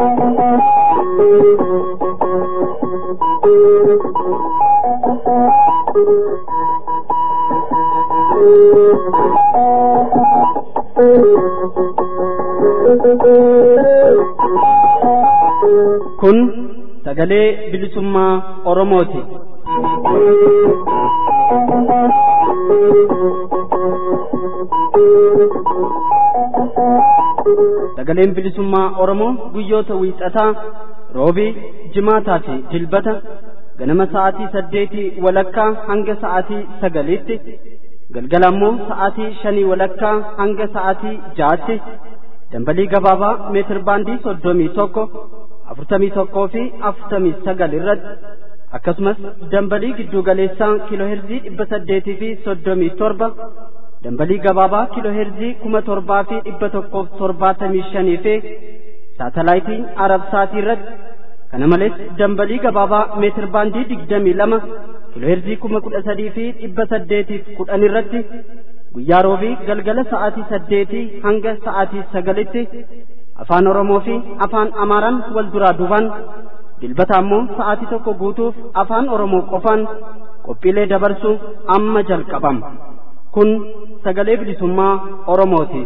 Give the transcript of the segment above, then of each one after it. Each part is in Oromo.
Kun sagalee bilisummaa Oromooti. Sagaleen bilisummaa Oromoo guyyoota wiixataa roobii jimaataa fi dilbata ganama sa'aatii saddeetii walakkaa hanga sa'aatii sagaliitti galgala ammoo sa'aatii shanii walakkaa hanga sa'aatii jaatti dambalii gabaabaa meetir baandii soddomii tokko afurtamii tokkoo fi afurtamii sagal irratti akkasumas dambalii giddu galeessaa kiilooheerzii dhibba saddeetii fi soddomii torba dambalii gabaabaa kiilooheerzii kuma torbaa fi dhibba tokkoof torbaatamii shanii fi saatalaayitiin arabsaatii irratti kana malees dambalii gabaabaa meetir baandii digdamii lama kiilooheerzii kuma kudha sadii fi dhibba saddeetiif kudhan irratti guyyaa roobii galgala sa'aatii saddeetii hanga sa'aatii sagalitti afaan oromoo fi afaan amaaraan wal duraa duubaan dilbata ammoo sa'aatii tokko guutuuf afaan oromoo qofaan qophiilee dabarsu amma jalqabama kun sagalee bilisummaa oromooti.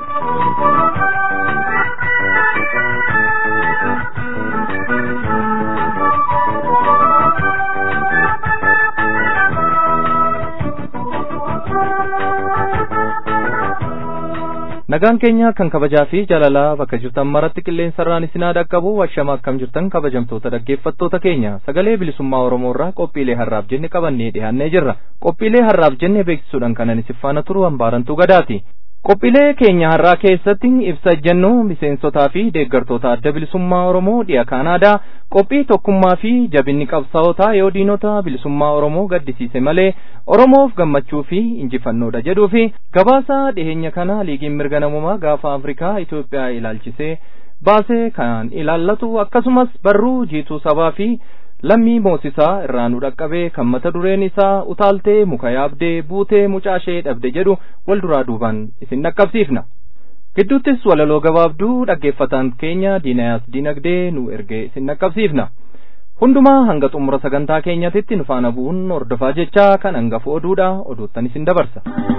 nagaan keenya kan kabajaa fi jaalalaa bakka jirtan maratti qilleensarraan isinaa dhaqqabu washama akkam jirtan kabajamtoota dhaggeeffattoota keenya sagalee bilisummaa oromoo irraa qophiilee harraaf jenne qabannee dhiyaannee jirra qophiilee harraaf jenne beeksisuudhaan kanan isin faana turu hambaarantuu gadaati qophiilee keenya har'aa keessatti ibsa jennu miseensotaa fi deeggartoota adda bilisummaa oromoo dhiya kaanaadaa qophii tokkummaa fi jabinni qabsaa'otaa yoo diinota bilisummaa oromoo gaddisiise malee oromoof gammachuu fi injifannoodha jedhuu fi gabaasa dhiheenya kana liigiin mirga namummaa gaafa afrikaa itoophiyaa ilaalchisee baasee kan ilaallatu akkasumas barruu jiituu sabaa fi lammii moosisaa irraa nu dhaqqabee kan mata dureen isaa utaaltee muka yaabdee buutee mucaashee dhabde jedhu wal duraa duubaan isin dhaqqabsiifna. gidduuttis walaloo gabaabduu dhaggeeffataan keenya diinayaas diinagdee nu ergee isin dhaqqabsiifna. hundumaa hanga xumura sagantaa keenyatitti nu faana bu'uun hordofaa jechaa kan hangafu oduudha oduuttan isin dabarsa.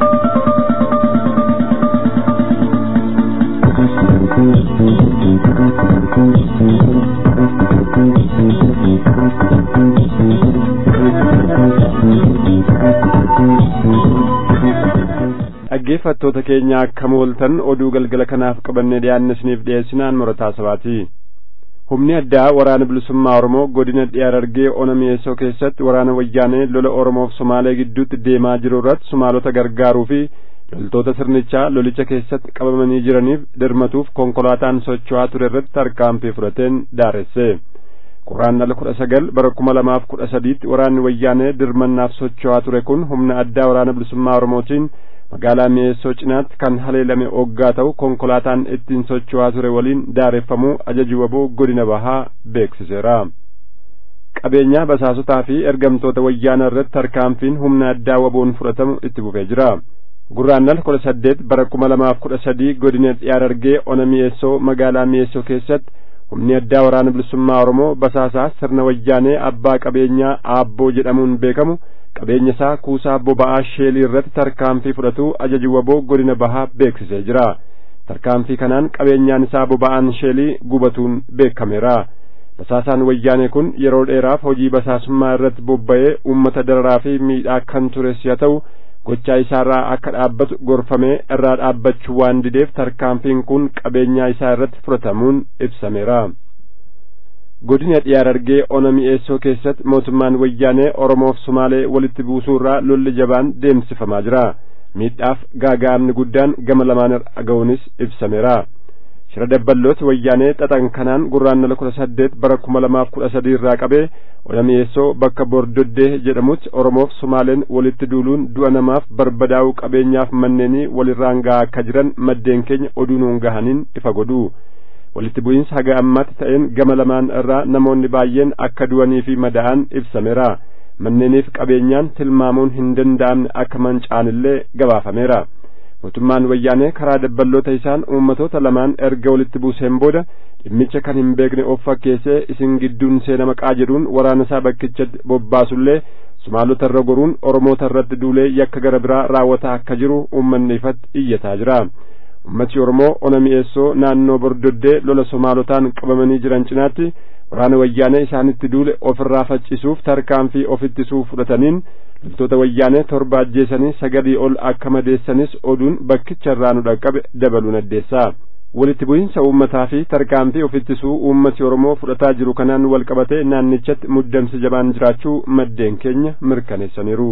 dhaggeeffattoota keenya akkam ooltan oduu galgala kanaaf qabannee dhiyaanne isiniif dhiyeessinaan murataa sabaati humni addaa waraana bilisummaa oromoo godina dhiyaa harargee ona mi'eessoo keessatti waraana wayyaanee lola oromoof somaalee gidduutti deemaa jiru irratti somaalota gargaaruu fi loltoota sirnichaa lolicha keessatti qabamanii jiraniif dirmatuuf konkolaataan socho'aa ture irratti tarkaanfii fudhateen daaresse quraannala kudha sagal bara kuma lamaaf kudha sadiitti waraanni wayyaanee dirmannaaf socho'aa ture kun humna addaa waraana bilisummaa oromootiin magaalaa mi'eessoo cinaatti kan haleelame oggaa ta'u konkolaataan ittiin socho'aa ture waliin daareffamuu ajaji waboo godina bahaa beeksiseera. qabeenyaa basaasotaa fi ergamtoota wayyaana irratti tarkaanfiin humna addaa waboon fudhatamu itti fufee jira. gurraannal kudha saddeet bara kuma lamaaf kudha sadii godina dhiyaa harargee ona mi'eessoo magaalaa mi'eessoo keessatti humni addaa waraana bilisummaa oromoo basaasaa sirna wayyaanee abbaa qabeenyaa aabboo jedhamuun beekamu qabeenya isaa kuusaa boba'aa sheelii irratti tarkaanfii fudhatu ajaji waboo godina bahaa beeksisee jira tarkaanfii kanaan qabeenyaan isaa boba'aan sheelii gubatuun beekameera basaasaan wayyaanee kun yeroo dheeraaf hojii basaasummaa irratti bobba'ee uummata dararaa fi miidhaa kan tures yaa ta'u gochaa isaarraa akka dhaabbatu gorfamee irraa dhaabbachuu waan dideef tarkaanfiin kun qabeenyaa isaa irratti fudhatamuun ibsameera. godina dhiyaa harargee ona mi'eessoo keessatti mootummaan wayyaanee oromoof somaalee walitti buusuurraa lolli jabaan deemsifamaa jira miidhaaf gaaga'amni guddaan gama lamaan dhaga'uunis ibsameera shira dabballooti wayyaanee xaxan kanaan gurraannala kudha saddeet bara kuma lamaaf kudha sadii irraa qabee ona mi'eessoo bakka bordoddee jedhamutti oromoof somaaleen walitti duuluun du'a namaaf barbadaa'uu qabeenyaaf manneenii walirraan gahaa akka jiran maddeen keenya oduu nuun gahaniin ifa godhu walitti bu'iinsa haga ammaatti ta'een gama lamaan irraa namoonni baay'een akka du'anii fi madaa'an ibsameera manneeniif qabeenyaan tilmaamuun hin danda'amne akka manca'anillee gabaafameera mootummaan wayyaanee karaa dabballoota isaan uummatoota lamaan erga walitti buuseen booda dhimmicha kan hin beekne of fakkeessee isin gidduun seena maqaa jedhuun waraana isaa bakkichatti bobbaasullee sumaalota irra goruun oromoota irratti duulee yakka gara biraa raawwataa akka jiru uummanni ifatti iyyataa jira ummati oromoo ona mi'eessoo naannoo bordoddee lola somaalotaan qabamanii jiran cinaatti waraana wayyaanee isaanitti duule ofirraa faccisuuf tarkaanfii ofittisuu fudhataniin loltoota wayyaanee torba ajjeesanii sagalii ol akka madeessanis oduun bakkicha irraa nu dhaqqabe dabaluun addeessaa walitti bu'iinsa uummataa fi tarkaanfii ofittisuu uummati oromoo fudhataa jiru kanaan wal qabatee naannichatti muddamsi jabaan jiraachuu maddeen keenya mirkaneessaniiru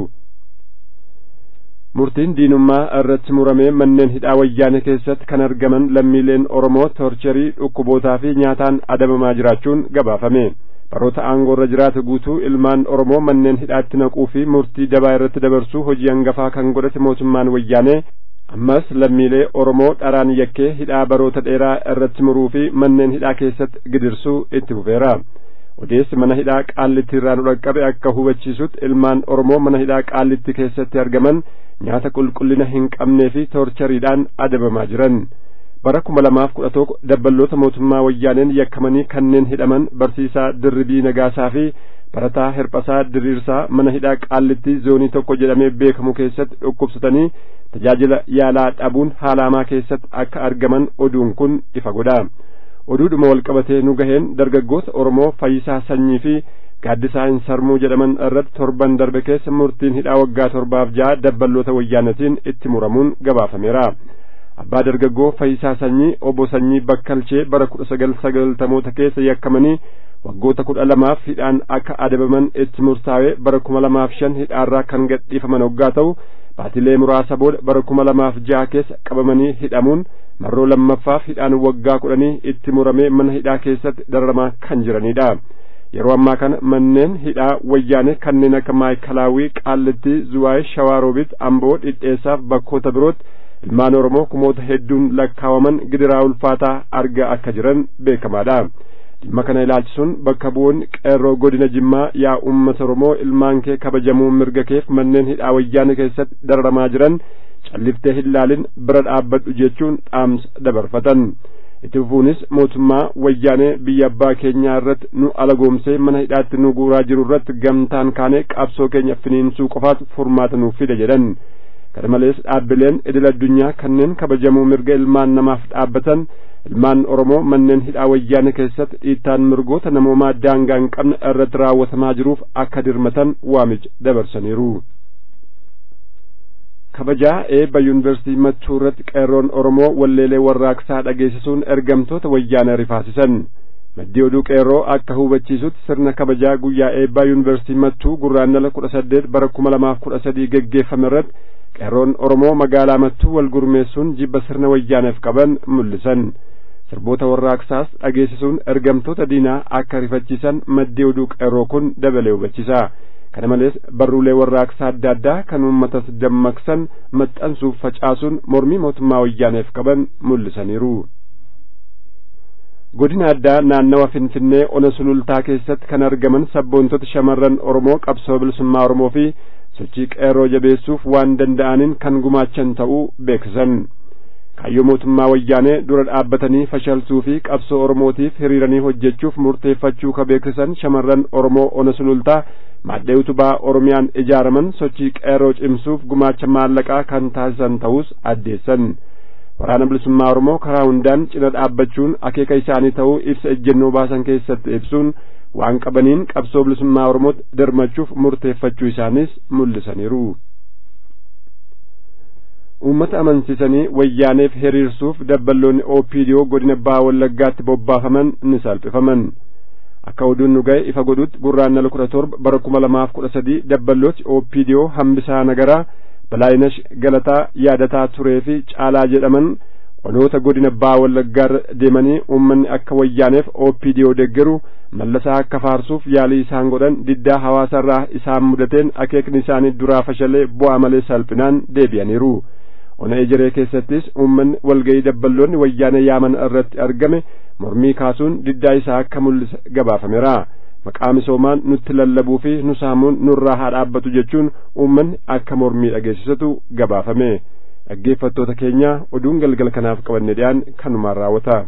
murtiin diinummaa irratti muramee manneen hidhaa wayyaane keessatti kan argaman lammiileen oromoo torcherii dhukkubootaa fi nyaataan adabamaa jiraachuun gabaafame baroota aangoorra jiraate guutuu ilmaan oromoo manneen hidhaatti naquu fi murtii dabaa irratti dabarsuu hojii hangafaa kan godhate mootummaan wayyaanee ammas lammiilee oromoo dharaan yakkee hidhaa baroota dheeraa irratti muruu fi manneen hidhaa keessatti gidirsuu itti fufeera odeessi mana hidhaa qaallitti irraa nu dhaqqabe akka hubachiisutti ilmaan oromoo mana hidhaa qaallitti keessatti argaman nyaata qulqullina hin qabnee fi toorchariidhaan adabamaa jiran bara kuma lamaaf kudha tokko dabballoota mootummaa wayyaaneen yakkamanii kanneen hidhaman barsiisaa dirribii nagaasaa fi barataa hirphasaa diriirsaa mana hidhaa qaallitti zoonii tokko jedhamee beekamu keessatti dhukkubsatanii tajaajila yaalaa dhabuun haalaamaa keessatti akka argaman oduun kun ifa godha oduudhuma walqabatee nu gaheen dargaggoota oromoo fayyisaa sanyii fi gaaddisaa hin sarmuu jedhaman irratti torban darbe keessa murtiin hidhaa waggaa torbaaf ja'a dabballoota wayyaanatiin itti muramuun gabaafameera abbaa dargaggoo fayyisaa sanyii obbo sanyii bakkalchee bara kudha sagal sagaltamoota keessa yakkamanii waggoota kudha lamaaf hidhaan akka adabaman itti murtaa'ee bara kuma lamaaf shan hidhaarraa kan gadhiifaman waggaa ta'u baatilee muraasa booda bara kuma lamaaf jaha keessa qabamanii hidhamuun marroo lammaffaaf hidhaan waggaa kudhanii itti muramee mana hidhaa keessatti dararamaa kan jiranidha yeroo ammaa kana manneen hidhaa wayyaane kanneen akka maayikalaawii qaallitti zuwaay shawaaroobiit amboo dhidheessaaf bakkoota birootti ilmaan oromoo kumoota hedduun lakkaawaman gidiraa ulfaataa argaa akka jiran beekamaadha dhimma kana ilaalchisuun bakka bu'oonni qeerroo godina jimmaa yaa ummata oromoo ilmaan kee kabajamuu mirga keef manneen hidhaa wayyaane keessatti dararamaa jiran calliftee hin laalin bira dhaabbadhu jechuun dhaamsa dabarfatan itti fufuunis mootummaa wayyaanee biyya abbaa keenyaa irratti nu alagoomsee mana hidhaatti nu guuraa jiru irratti gamtaan kaanee qabsoo keenya finiinsuu qofaatu furmaata nuuf fida jedhan kana malees dhaabbileen idil addunyaa kanneen kabajamuu mirga ilmaan namaaf dhaabbatan ilmaan oromoo manneen hidhaa wayyaane keessatti dhiittaan mirgoota namoomaa daangaa hin qabne irratti raawwatamaa jiruuf akka dirmatan waamicha dabarsaniiru kabajaa eebba yuunivarsiitii mattuu irratti qeerroon oromoo walleelee warraaqsaa dhageessisuun ergamtoota wayyaanee rifaasisan maddii oduu qeerroo akka hubachiisutti sirna kabajaa guyyaa eebbaa yuunivarsiitii mattuu gurraandhala kudha saddeet bara kuma lamaaf kudha sadii geggeeffame irratti qeerroon oromoo magaalaa mattuu wal gurmeessuun jibba sirna wayyaaneef qaban mul'isan sirboota warraaqsaas dhageessisuun ergamtoota diinaa akka rifachiisan maddii oduu qeerroo kun dabalee hubachiisa kana malees barruulee warraaqsaa adda addaa kan uummatas dammaqsan maxxansuuf facaasuun mormii mootummaa wayyaaneef qaban mul'isaniiru godina addaa naannawa finfinnee ona sulultaa keessatti kan argaman sabboontota shamarran oromoo qabsoo bilisummaa oromoo fi sochii qeerroo jabeessuuf waan danda'aniin kan gumaachan ta'uu beeksisan kaayyoo mootummaa wayyaanee dura dhaabbatanii fashalsuu fi qabsoo oromootiif hiriiranii hojjechuuf murteeffachuu ka beeksisan shamarran oromoo ona sulultaa maadhee utubaa oromiyaan ijaaraman sochii qeerroo cimsuuf gumaacha maallaqaa kan taasisan ta'us addeessan waraana bilisummaa oromoo karaa hundaan cina dhaabbachuun akeeka isaanii ta'uu ibsa ejjennoo baasan keessatti ibsuun waan qabaniin qabsoo bilisummaa oromootti dirmachuuf murteeffachuu isaanis mul'isaniiru uummata amansiisanii wayyaaneef hiriirsuuf dabballoonni oopidiyoo godina baha wallaggaatti bobbaafaman ni salphifaman akka oduun nu ga'e ifa godhutti gurraandhala kudha torba bara kuma lamaaf kudha sadii dabballooti oopidiyoo hambisaa nagaraa balaayinash galataa yaadataa turee fi caalaa jedhaman onoota godina baha wallaggaarra deemanii uummanni akka wayyaaneef oopidiyoo deggeru mallasaa akka faarsuuf yaalii isaan godhan diddaa hawaasarraa isaan mudateen akeekni isaanii duraa fashalee bu'aa malee salphinaan deebi'aniiru ona ejeree keessattis uummanni walga'ii dabballoonni wayyaanee yaaman irratti argame mormii kaasuun diddaa isaa akka mul'ise gabaafameera maqaa misoomaan nutti lallabuu fi nu saamuun nurraa haa dhaabbatu jechuun uummanni akka mormii dhageessisatu gabaafame dhaggeeffattoota keenya oduun galgala kanaaf qabanne dhiyaan kanumaan raawwata.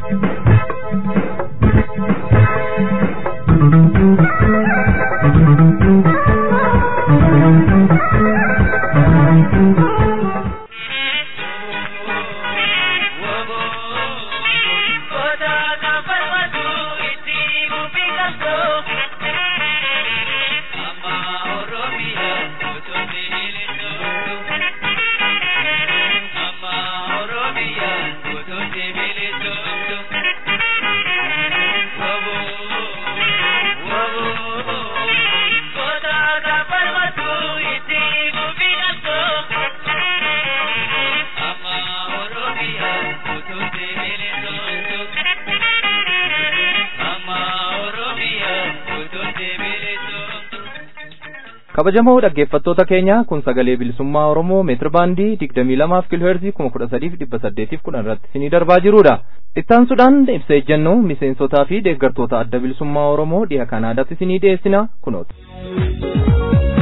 kabajamoo dhaggeeffattoota keenya kun sagalee bilisummaa oromoo meetir baandii digdamii lamaaf kiilooheerzii kuma kudha sadiif dhibba saddeetiif kudhan irratti isinii darbaa jirudha ittaansuudhaan ibsa ejjennoo miseensotaa fi deeggartoota adda bilisummaa oromoo dhiha kanaadaatti isinii dhiyeessina kunoota.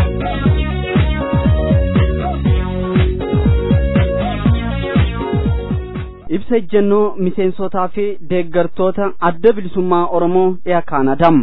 ibsa ejjennoo miseensotaa fi deeggartoota adda bilisummaa oromoo dhiha kaanaadaam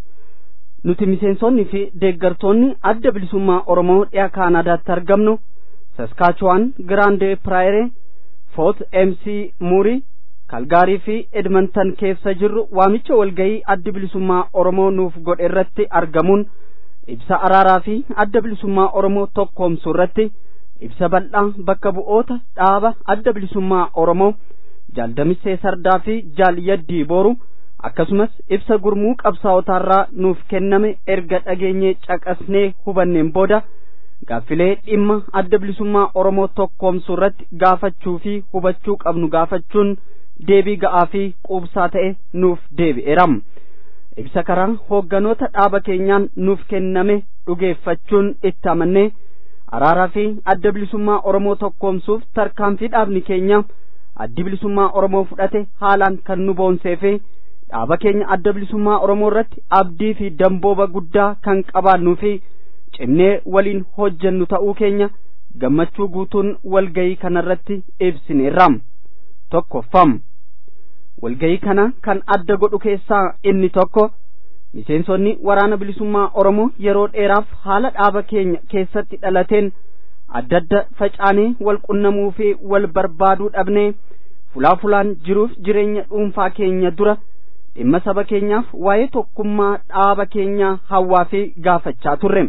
nuti miseensonni fi deeggartoonni adda bilisummaa oromoo dhiha kaanaadaatti argamnu saskaachuwaan giraande piraayire foot mc muurii kalgaarii fi edmonton keessa jirru waamicha walgayii addi bilisummaa oromoo nuuf godhe irratti argamuun ibsa araaraa fi adda bilisummaa oromoo tokkoomsu irratti ibsa bal'aa bakka bu'oota dhaaba adda bilisummaa oromoo jaaldamissee sardaa fi jaaliyaddii booru akkasumas ibsa gurmuu qabsaa'otaarraa nuuf kenname erga dhageenyee caqasnee hubanneen booda gaaffilee dhimma adda bilisummaa oromoo tokkoomsuu irratti gaafachuu fi hubachuu qabnu gaafachuun deebii ga'aa fi quubsaa ta'e nuuf deebi'eeram ibsa karaa hoogganoota dhaaba keenyaan nuuf kenname dhugeeffachuun itti amannee araaraa fi adda bilisummaa oromoo tokkoomsuuf tarkaanfii dhaabni keenya addi bilisummaa oromoo fudhate haalaan kan nu boonsee fi dhaaba keenya adda bilisummaa oromoo irratti abdii fi dambooba guddaa kan qabaannuu fi cimnee waliin hojjennu ta'uu keenya gammachuu guutuun walgayii kanarratti ibsineerraam tokkoffam walgayii kana kan adda godhu keessaa inni tokko miseensonni waraana bilisummaa oromoo yeroo dheeraaf haala dhaaba keenya keessatti dhalateen adda adda facaanee wal qunnamuu fi wal barbaaduu dhabnee fulaa fulaan jiruuf jireenya dhuunfaa keenya dura dhimma saba keenyaaf waa'ee tokkummaa dhaaba keenyaa hawwaa fi gaafachaa turre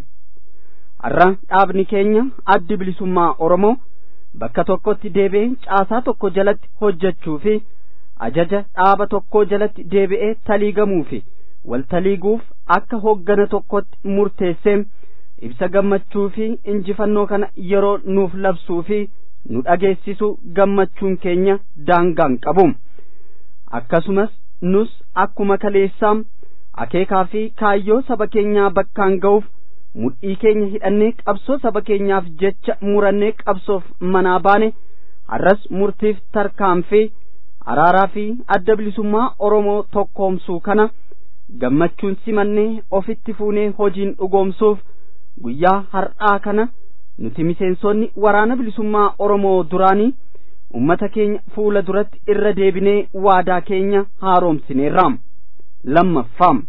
har'a dhaabni keenya addi bilisummaa oromoo bakka tokkotti deebi'ee caasaa tokko jalatti hojjechuu fi ajaja dhaaba tokkoo jalatti deebi'ee taliigamuu fi wal taliiguuf akka hooggana tokkotti murteessee ibsa gammachuu fi injifannoo kana yeroo nuuf labsuu fi nu dhageessisu gammachuun keenya daangaan qabu akkasumas nus akkuma kaleessaam akeekaa fi kaayyoo saba keenyaa bakkaan ga'uuf mudhii keenya hidhannee qabsoo saba keenyaaf jecha murannee qabsoof manaa baane har'as murtiif tarkaanfii araaraa fi adda bilisummaa oromoo tokkoomsuu kana gammachuun simannee ofitti fuunee hojiin dhugoomsuuf guyyaa har'aa kana nuti miseensonni waraana bilisummaa oromoo duraanii ummata keenya fuula duratti irra deebinee waadaa keenya haaromsineerraam lammaffaam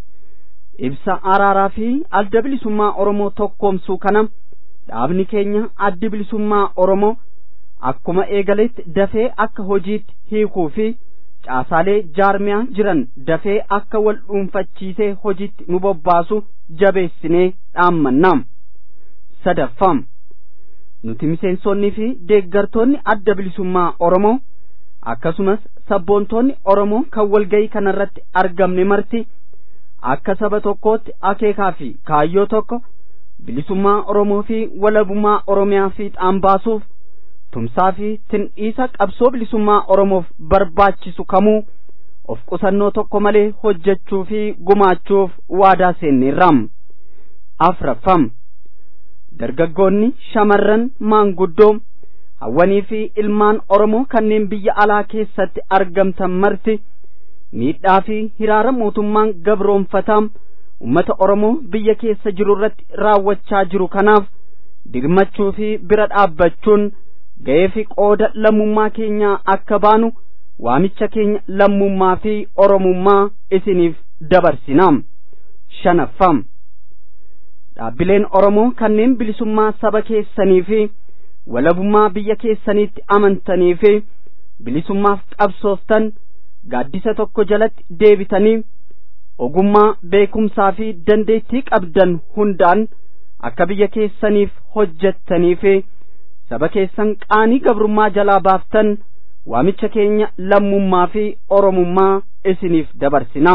ibsa araaraa fi adda bilisummaa oromoo tokkoomsuu kana dhaabni keenya addi bilisummaa oromoo akkuma eegaletti dafee akka hojiitti hiikuu fi caasaalee jaarmiyaa jiran dafee akka wal dhuunfachiisee hojiitti nu bobbaasu jabeessinee dhaammannaam sadaffam nuti miseensonnii fi deeggartoonni adda bilisummaa oromoo akkasumas sabboontoonni oromoo kan walgayii kanarratti argamne marti akka saba tokkootti akeekaa fi kaayyoo tokko bilisummaa oromoo fi walabummaa oromiyaa fiixaan baasuuf tumsaa fi tindhiisa qabsoo bilisummaa oromoof barbaachisu kamuu of qusannoo tokko malee hojjechuu fi gumaachuuf waadaa seenneerraam afraffam dargaggoonni shamarran maanguddoo hawwanii fi ilmaan oromoo kanneen biyya alaa keessatti argamtan marti miidhaa fi hiraara mootummaan gabroonfataa ummata oromoo biyya keessa jiru irratti raawwachaa jiru kanaaf dirmachuu fi bira dhaabbachuun ga'ee fi qooda lammummaa keenyaa akka baanu waamicha keenya lammummaa fi oromummaa isiniif dabarsinaa shanaffam dhaabbileen oromoo kanneen bilisummaa saba keessanii fi walabummaa biyya keessaniitti amantanii fi bilisummaaf qabsooftan gaaddisa tokko jalatti deebitanii ogummaa beekumsaa fi dandeettii qabdan hundaan akka biyya keessaniif hojjettanii fi saba keessan qaanii gabrummaa jalaa baaftan waamicha keenya lammummaa fi oromummaa isiniif dabarsinaa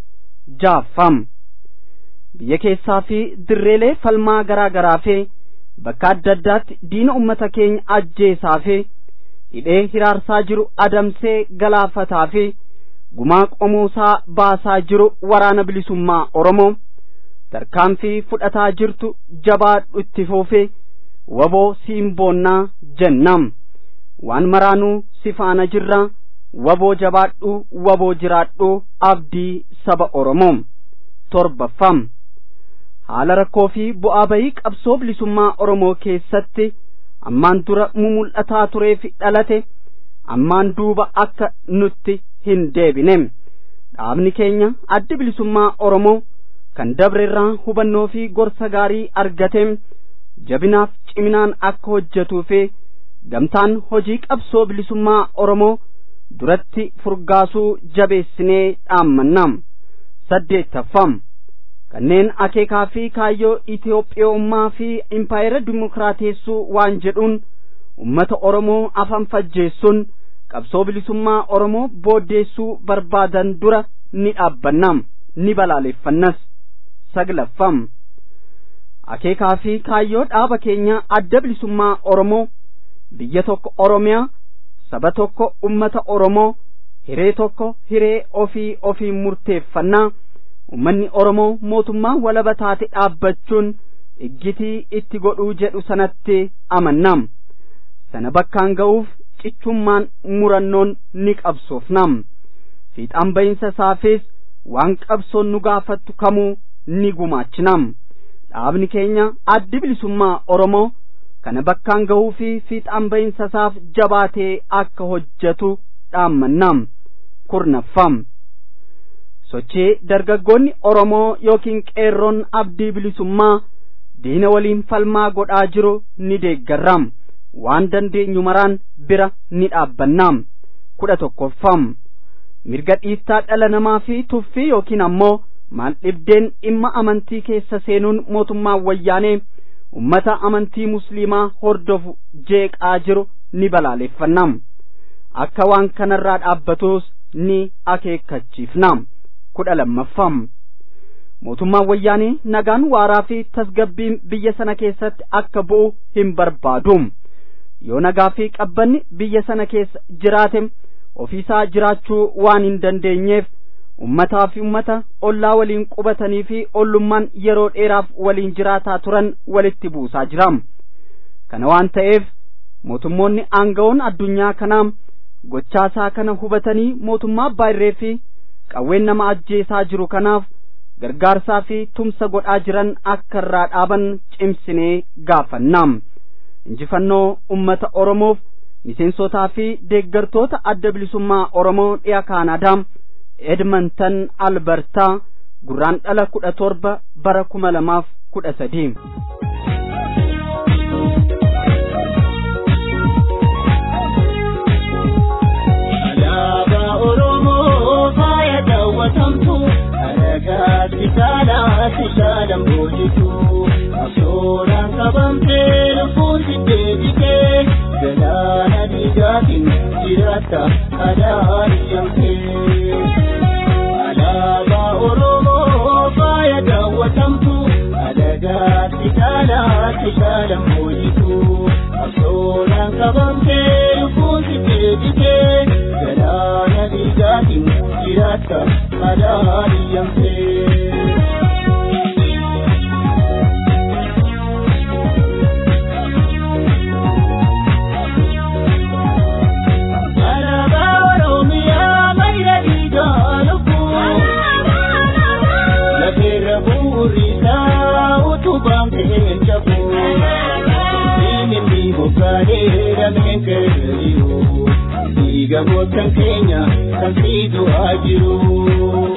jaaffam biyya keessaa fi dirreelee falmaa garaa garaa fi bakka adda addaatti diina ummata keenya ajjeesaa fi hidhee hiraarsaa jiru adamsee galaafataa fi gumaa qomoosaa baasaa jiru waraana bilisummaa oromoo tarkaanfii fudhataa jirtu jabaadhu itti fuufi waboo siimboonnaa jennam waan maraanuu si faana jirra waboo jabaadhu waboo jiraadhu abdii saba oromoo torbaffam haala rakkoo fi bu'aa bayii qabsoo bilisummaa oromoo keessatti ammaan dura mumul'ataa turee fi dhalate ammaan duuba akka nutti hin deebine dhaabni keenya addi bilisummaa oromoo kan dabre irraa hubannoo fi gorsa gaarii argate jabinaaf ciminaan akka hojjetuu fi gamtaan hojii qabsoo bilisummaa oromoo duratti furgaasuu jabeessinee dhaammannam saddeettaffam kanneen akeekaa fi kaayyoo Itoophiyoommaa fi impaayera dimokiraateessuu waan jedhuun ummata Oromoo afaan fajjeessuun qabsoo bilisummaa Oromoo booddeessuu barbaadan dura ni dhaabbannam ni balaaleffannas saglaffam akeekaa fi kaayyoo dhaaba keenya adda bilisummaa Oromoo biyya tokko Oromiyaa saba tokko ummata Oromoo hiree tokko hiree ofii ofii murteeffannaa ummanni Oromoo mootummaa walaba taate dhaabbachuun iggitii itti godhuu jedhu sanatti amannam sana bakkaan ga'uuf cichummaan murannoon ni qabsoofnam fiixaan ba'iinsa isaafis waan qabsoon nu gaafattu kamuu ni gumaachinam dhaabni keenya addi bilisummaa Oromoo kana bakkaan ga'uu fi fiixaan ba'iinsa isaaf jabaatee akka hojjetu dhaammannam kurnaffam sochii dargaggoonni Oromoo yookiin qeerroon abdii bilisummaa diina waliin falmaa godhaa jiru ni deeggarram waan dandeenyu maraan bira ni dhaabbannam kudha tokkoffam mirga dhiittaa dhala namaa fi tuffii yookiin ammoo maal dhibdeen dhimma amantii keessa seenuun mootummaan wayyaanee ummata amantii musliimaa hordofu jeeqaa jiru ni balaaleffannam akka waan kanarraa dhaabbatus ni akeekkachiifnam kudha lammaffam mootummaan wayyaanee nagaan waaraa fi tasgabbiin biyya sana keessatti akka bu'u hin barbaadu yoo nagaa fi qabbanni biyya sana keessa jiraate ofiisaa jiraachuu waan hin dandeenyeef ummataa fi ummata ollaa waliin qubatanii fi ollummaan yeroo dheeraaf waliin jiraataa turan walitti buusaa jiram kana waan ta'eef mootummoonni aangawoon addunyaa kanaa gochaasaa kana hubatanii mootummaa abbaa irree fi qawween nama ajjeesaa jiru kanaaf gargaarsaa fi tumsa godhaa jiran akka irraa dhaaban cimsinee gaafannam injifannoo ummata oromoof miseensotaa fi deeggartoota adda bilisummaa oromoo dhiya kaanaadaa edmonton albertaa gurraan dhala kudha torba bara kuma lamaaf kudha sadii alaabaa oromoo faaya daawwatamtu alagaatti saalaatti shaalan boojitu qabsoodhaan qabamtee lubbuun si deebitee galaana dhiigaatiin jiraatta adaadiyamtee alaabaa oromoo faaya daawwatamtu alagaatti saalaatti shaalan boojitu qabsoodhaan qabamtee lubbuun si deebitee galaana dhiigaatiin jiraatta adaadiyamtee. Alaabaa Oromiyaa mayra dhiigaa lubbuu Lafeerra bu'uurisaa utubaan ta'een cabuu Diinni gogaadhee dameen goottan keenya kan siitu haa jiru.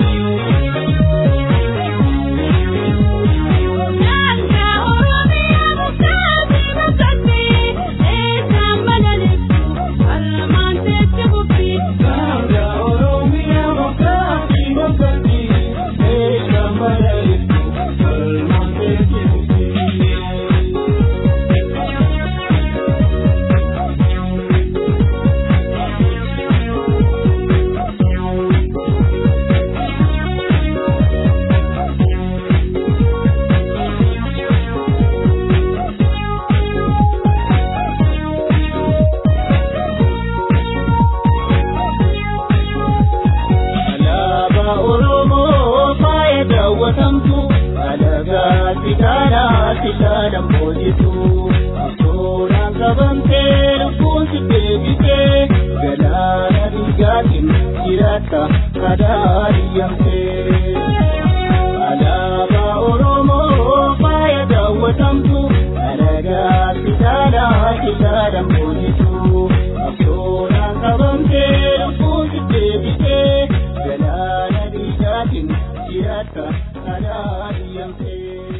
Alaabaa Oromoo faaya daawwatamtu alagaa sidaadhaa sidaadhaan boojitu suuraan qabamtee lubbuun si deebitee galaana dhiigaatiin jiraatta kadaa diyyamtee. Alaabaa Oromoo faaya daawwatamtu alagaa sidaadhaa sidaadhaan boojitu suuraan qabamtee lubbuun si deebitee galaana dhiigaatiin jiraatta kadaa diyyamtee.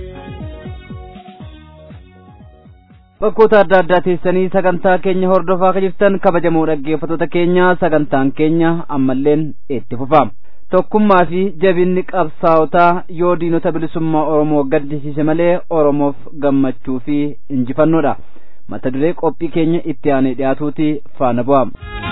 bakkoota adda addaa teessanii sagantaa keenya hordofaa kan jirtan kabajamoo dhaggeeffattoota keenya sagantaan keenya ammalleen itti fufa tokkummaa fi jabinni qabsaa'otaa yoo diinota bilisummaa oromoo gaddisiise malee oromoof gammachuu fi injifannoodha mata duree qophii keenya itti aanee dhiyaatuuti faana bu'a.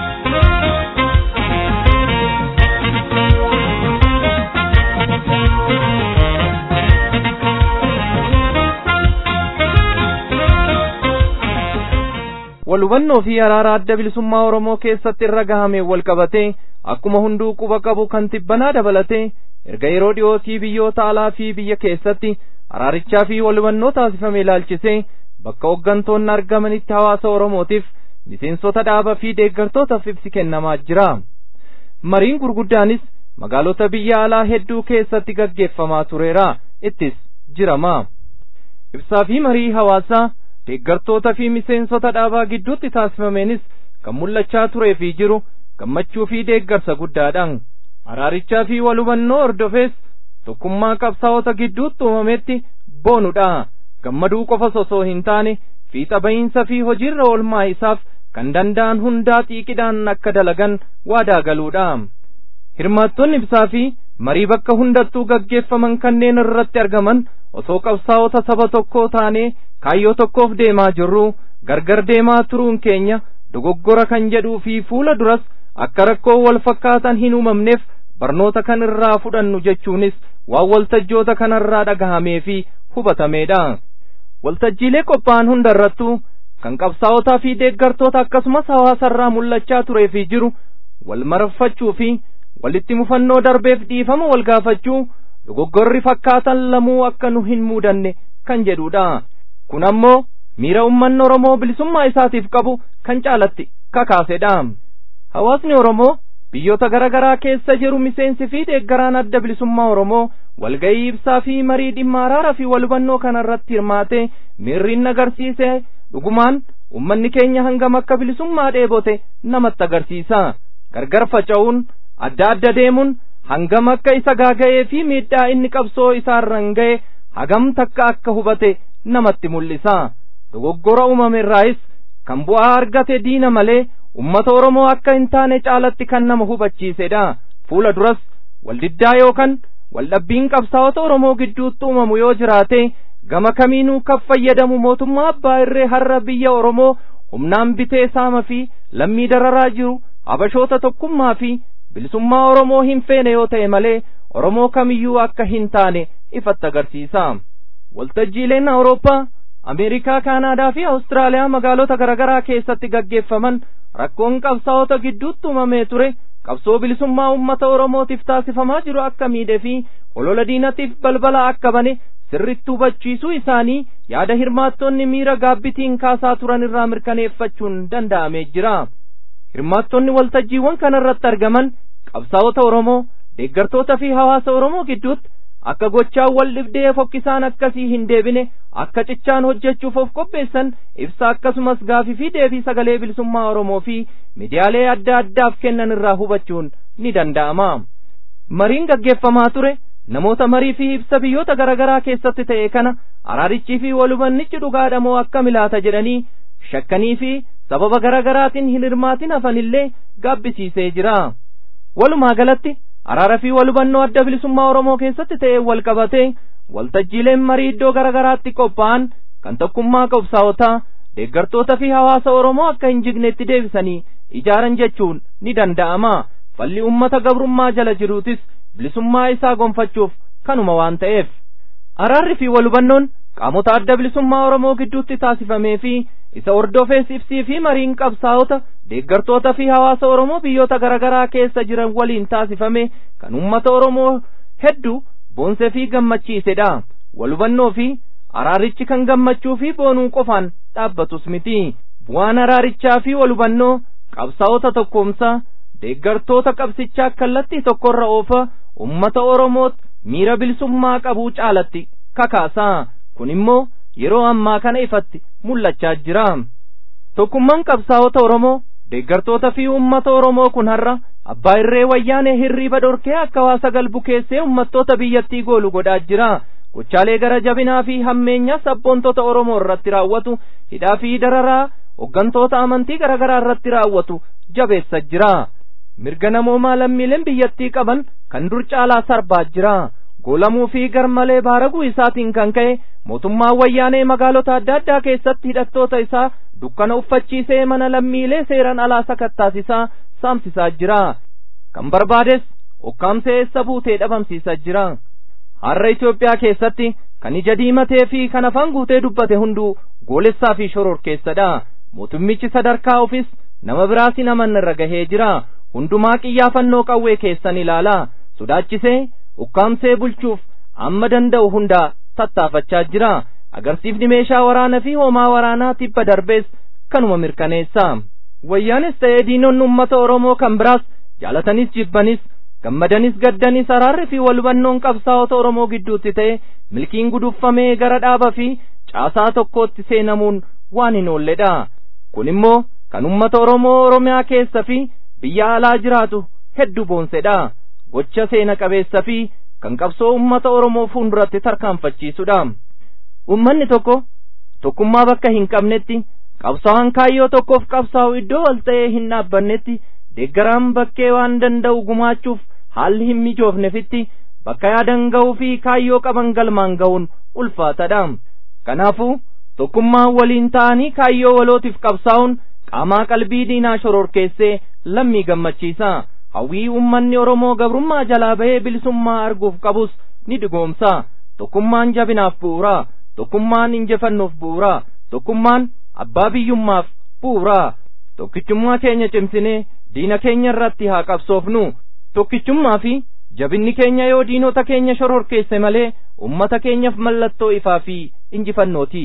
wal hubannoo fi araara adda bilisummaa oromoo keessatti irra gahame wal qabatee akkuma hunduu quba qabu kan tibbanaa dabalatee erga yeroo dhiyootii biyyoota alaa fi biyya keessatti araarichaa fi wal hubannoo taasifame ilaalchisee bakka hooggantoonni argamanitti hawaasa oromootiif miseensota dhaaba fi deeggartootaaf ibsi kennamaa jira mariin gurguddaanis magaalota biyya alaa hedduu keessatti gaggeeffamaa tureera ittis jirama ibsaa fi marii hawaasaa deeggartoota fi miseensota dhaabaa gidduutti taasifameenis kan mul'achaa turee fi jiru gammachuu fi deeggarsa guddaadhaan araarichaa fi wal hubannoo hordofees tokkummaa qabsaa'ota gidduutti uumametti boonudha gammaduu qofa osoo hin taane fiixa bahiinsa fi hojiirra oolmaa isaaf kan danda'an hundaa xiiqidhaan akka dalagan waadaa galuudha hirmaattonni ibsaa fi marii bakka hundattuu gaggeeffaman kanneen irratti argaman osoo qabsaa'ota saba tokkoo taanee kaayyoo tokkoof deemaa jirru gargar deemaa turuun keenya dogoggora kan jedhuu fi fuula duras akka rakkoo wal fakkaatan hin uumamneef barnoota kan irraa fudhannu jechuunis waan waltajjoota kanarraa dhagahamee fi hubatameedha waltajjiilee qophaa'an hunda irrattuu kan qabsaa'otaa fi deeggartoota akkasumas hawaasarraa mul'achaa turee fi jiru wal marfachuu fi walitti mufannoo darbeef dhiifama wal gaafachuu dogoggorri fakkaatan lamuu akka nu hin muudanne kan jedhudha kun ammoo miira ummanni oromoo bilisummaa isaatiif qabu kan caalatti kakaasedha hawaasni oromoo biyyoota gara garaa keessa jiru miseensi fi deeggaraan adda bilisummaa oromoo walga'ii ibsaa fi marii dhimma araara fi wal hubannoo kana irratti hirmaate miirriin agarsiise dhugumaan ummanni keenya hangam akka bilisummaa dheebote namatti agarsiisa gargar faca'uun adda adda deemuun hangam akka isa gaaga'ee fi miidhaa inni qabsoo isaarran ga'e hagam takka akka hubate namatti mul'isa dogoggora uumame irraayis kan bu'aa argate diina malee ummata oromoo akka hin taane caalatti kan nama hubachiisedha fuula duras waldiddaa yookaan waldhabbiin qabsaa'ota oromoo gidduutti uumamu yoo jiraate gama kamiinuu kan fayyadamu mootummaa abbaa irree har'a biyya oromoo humnaan bitee saama fi lammii dararaa jiru habashoota tokkummaa fi bilisummaa oromoo hin feene yoo ta'e malee oromoo kamiyyuu akka hin taane ifatti agarsiisa waltajjiileen awurooppaa ameerikaa kaanaadaa fi awustiraaliyaa magaalota garaagaraa keessatti gaggeeffaman rakkoon qabsaa'ota gidduutti uumamee ture qabsoo bilisummaa ummata oromootiif taasifamaa jiru akka miidhe fi olola diinatiif balbala akka bane sirritti hubachiisuu isaanii yaada hirmaattonni miira gaabbitiin kaasaa turan irraa mirkaneeffachuun danda'amee jira hirmaattonni waltajjiiwwan kana irratti argaman qabsaa'ota oromoo deeggartoota fi hawaasa oromoo gidduutti akka gochaan wal dhibdee fokkisaan akkasii hin deebine akka cichaan hojjechuuf of qopheessan ibsa akkasumas gaafii fi deebii sagalee bilisummaa oromoo fi miidiyaalee adda addaaf kennan irraa hubachuun ni danda'ama mariin gaggeeffamaa ture namoota marii fi ibsa biyyoota garaagaraa keessatti ta'e kana araarichii fi walubannichi dhugaadha moo akka milaata jedhanii shakkanii fi sababa garaagaraatiin hin hirmaatin hafanillee gaabbisiisee jira walumaa galatti araara fi walhubannoo adda bilisummaa oromoo keessatti ta'e wal qabatee waltajjiileen marii iddoo garaagaraatti qophaa'an kan tokkummaa qabsaa'otaa deeggartoota fi hawaasa oromoo akka hin jignetti deebisanii ijaaran jechuun ni danda'ama falli ummata gabrummaa jala jiruutis bilisummaa isaa gonfachuuf kanuma waan ta'eef araarri fi walhubannoon qaamota adda bilisummaa oromoo gidduutti taasifamee fi isa hordofees ibsii fi mariin qabsaa'ota deeggartoota fi hawaasa oromoo biyyoota garaagaraa keessa jiran waliin taasifame kan ummata oromoo hedduu boonsee fi gammachiisedha walhubannoo fi araarichi kan gammachuu fi boonuu qofaan dhaabbatus miti bu'aan araarichaa fi walhubannoo qabsaa'ota tokkoomsaa deeggartoota qabsichaa kallattii tokkorra oofa ummata oromoot miira bilisummaa qabuu caalatti kakaasaa kun immoo yeroo ammaa kana ifatti mul'achaa jira tokkummaan qabsaa'ota oromoo deeggartoota fi ummata oromoo kun har'a abbaa irree wayyaanee hirriiba dhorkee akka hawaasa galbu keessee ummattoota biyyattii goolu godhaa jira gochaalee gara jabinaa fi hammeenyaa sabboontota oromoo irratti raawwatu hidhaa fi dararaa hoggantoota amantii garaagaraa irratti raawwatu jabeessa jira mirga namoomaa lammiileen biyyattii qaban kan dur caalaa sarbaa jira goolamuu fi garmalee baaraguu isaatiin kan ka'e mootummaan wayyaanee magaalota adda addaa keessatti hidhattoota isaa dukkana uffachiisee mana lammiilee seeran alaa sakattaasisaa saamsisaa jira kan barbaades okkaamsee eessa buutee dhabamsiisaa jira har'a Itoophiyaa keessatti kan ija diimatee fi kan afaan guutee dubbate hunduu goolessaa fi shororkeessadha mootummichi sadarkaa ofis nama biraas hin amanne irra gahee jira hundumaa qiyyaafannoo qawwee keessan ilaala sodaachisee ukkaamsee bulchuuf amma danda'u hundaa tattaafachaa jira agarsiifni meeshaa waraanaa fi hoomaa waraanaa tibba darbees kanuma mirkaneessa wayyaanis ta'ee diinonni ummata oromoo kan biraas jaalatanis jibbanis gammadanis gaddanis araarri fi walhubannoon qabsaa'ota oromoo gidduutti ta'e milkiin guduffamee gara dhaaba fi caasaa tokkootti seenamuun waan hin oolledha kun immoo kan ummata oromoo oromiyaa keessa fi biyya alaa jiraatu hedduu boonsedha gocha seena qabeessa fi kan qabsoo ummata oromoo fuulduratti tarkaanfachiisudha ummanni tokko tokkummaa bakka hin qabnetti qabsaa'aan kaayyoo tokkoof qabsaa'u iddoo wal ta'ee hin dhaabbannetti deeggaraan bakkee waan danda'u gumaachuuf haalli hin mijoofnefitti bakka yaadan ga'uu fi kaayyoo qaban galmaan ga'uun ulfaatadha kanaafuu tokkummaan waliin ta'anii kaayyoo walootiif qabsaa'uun qaamaa qalbii diinaa shororkeessee lammii gammachiisa hawwii ummanni oromoo gabrummaa jalaa bahee bilisummaa arguuf qabus ni dhugoomsa tokkummaan jabinaaf bu'uura tokkummaan injifannoof bu'uura tokkummaan abbaa biyyummaaf bu'uura tokkichummaa keenya cimsinee diina keenya irratti haa qabsoofnu tokkichummaa fi jabinni keenya yoo diinota keenya shororkeesse malee ummata keenyaaf mallattoo ifaa fi injifannooti.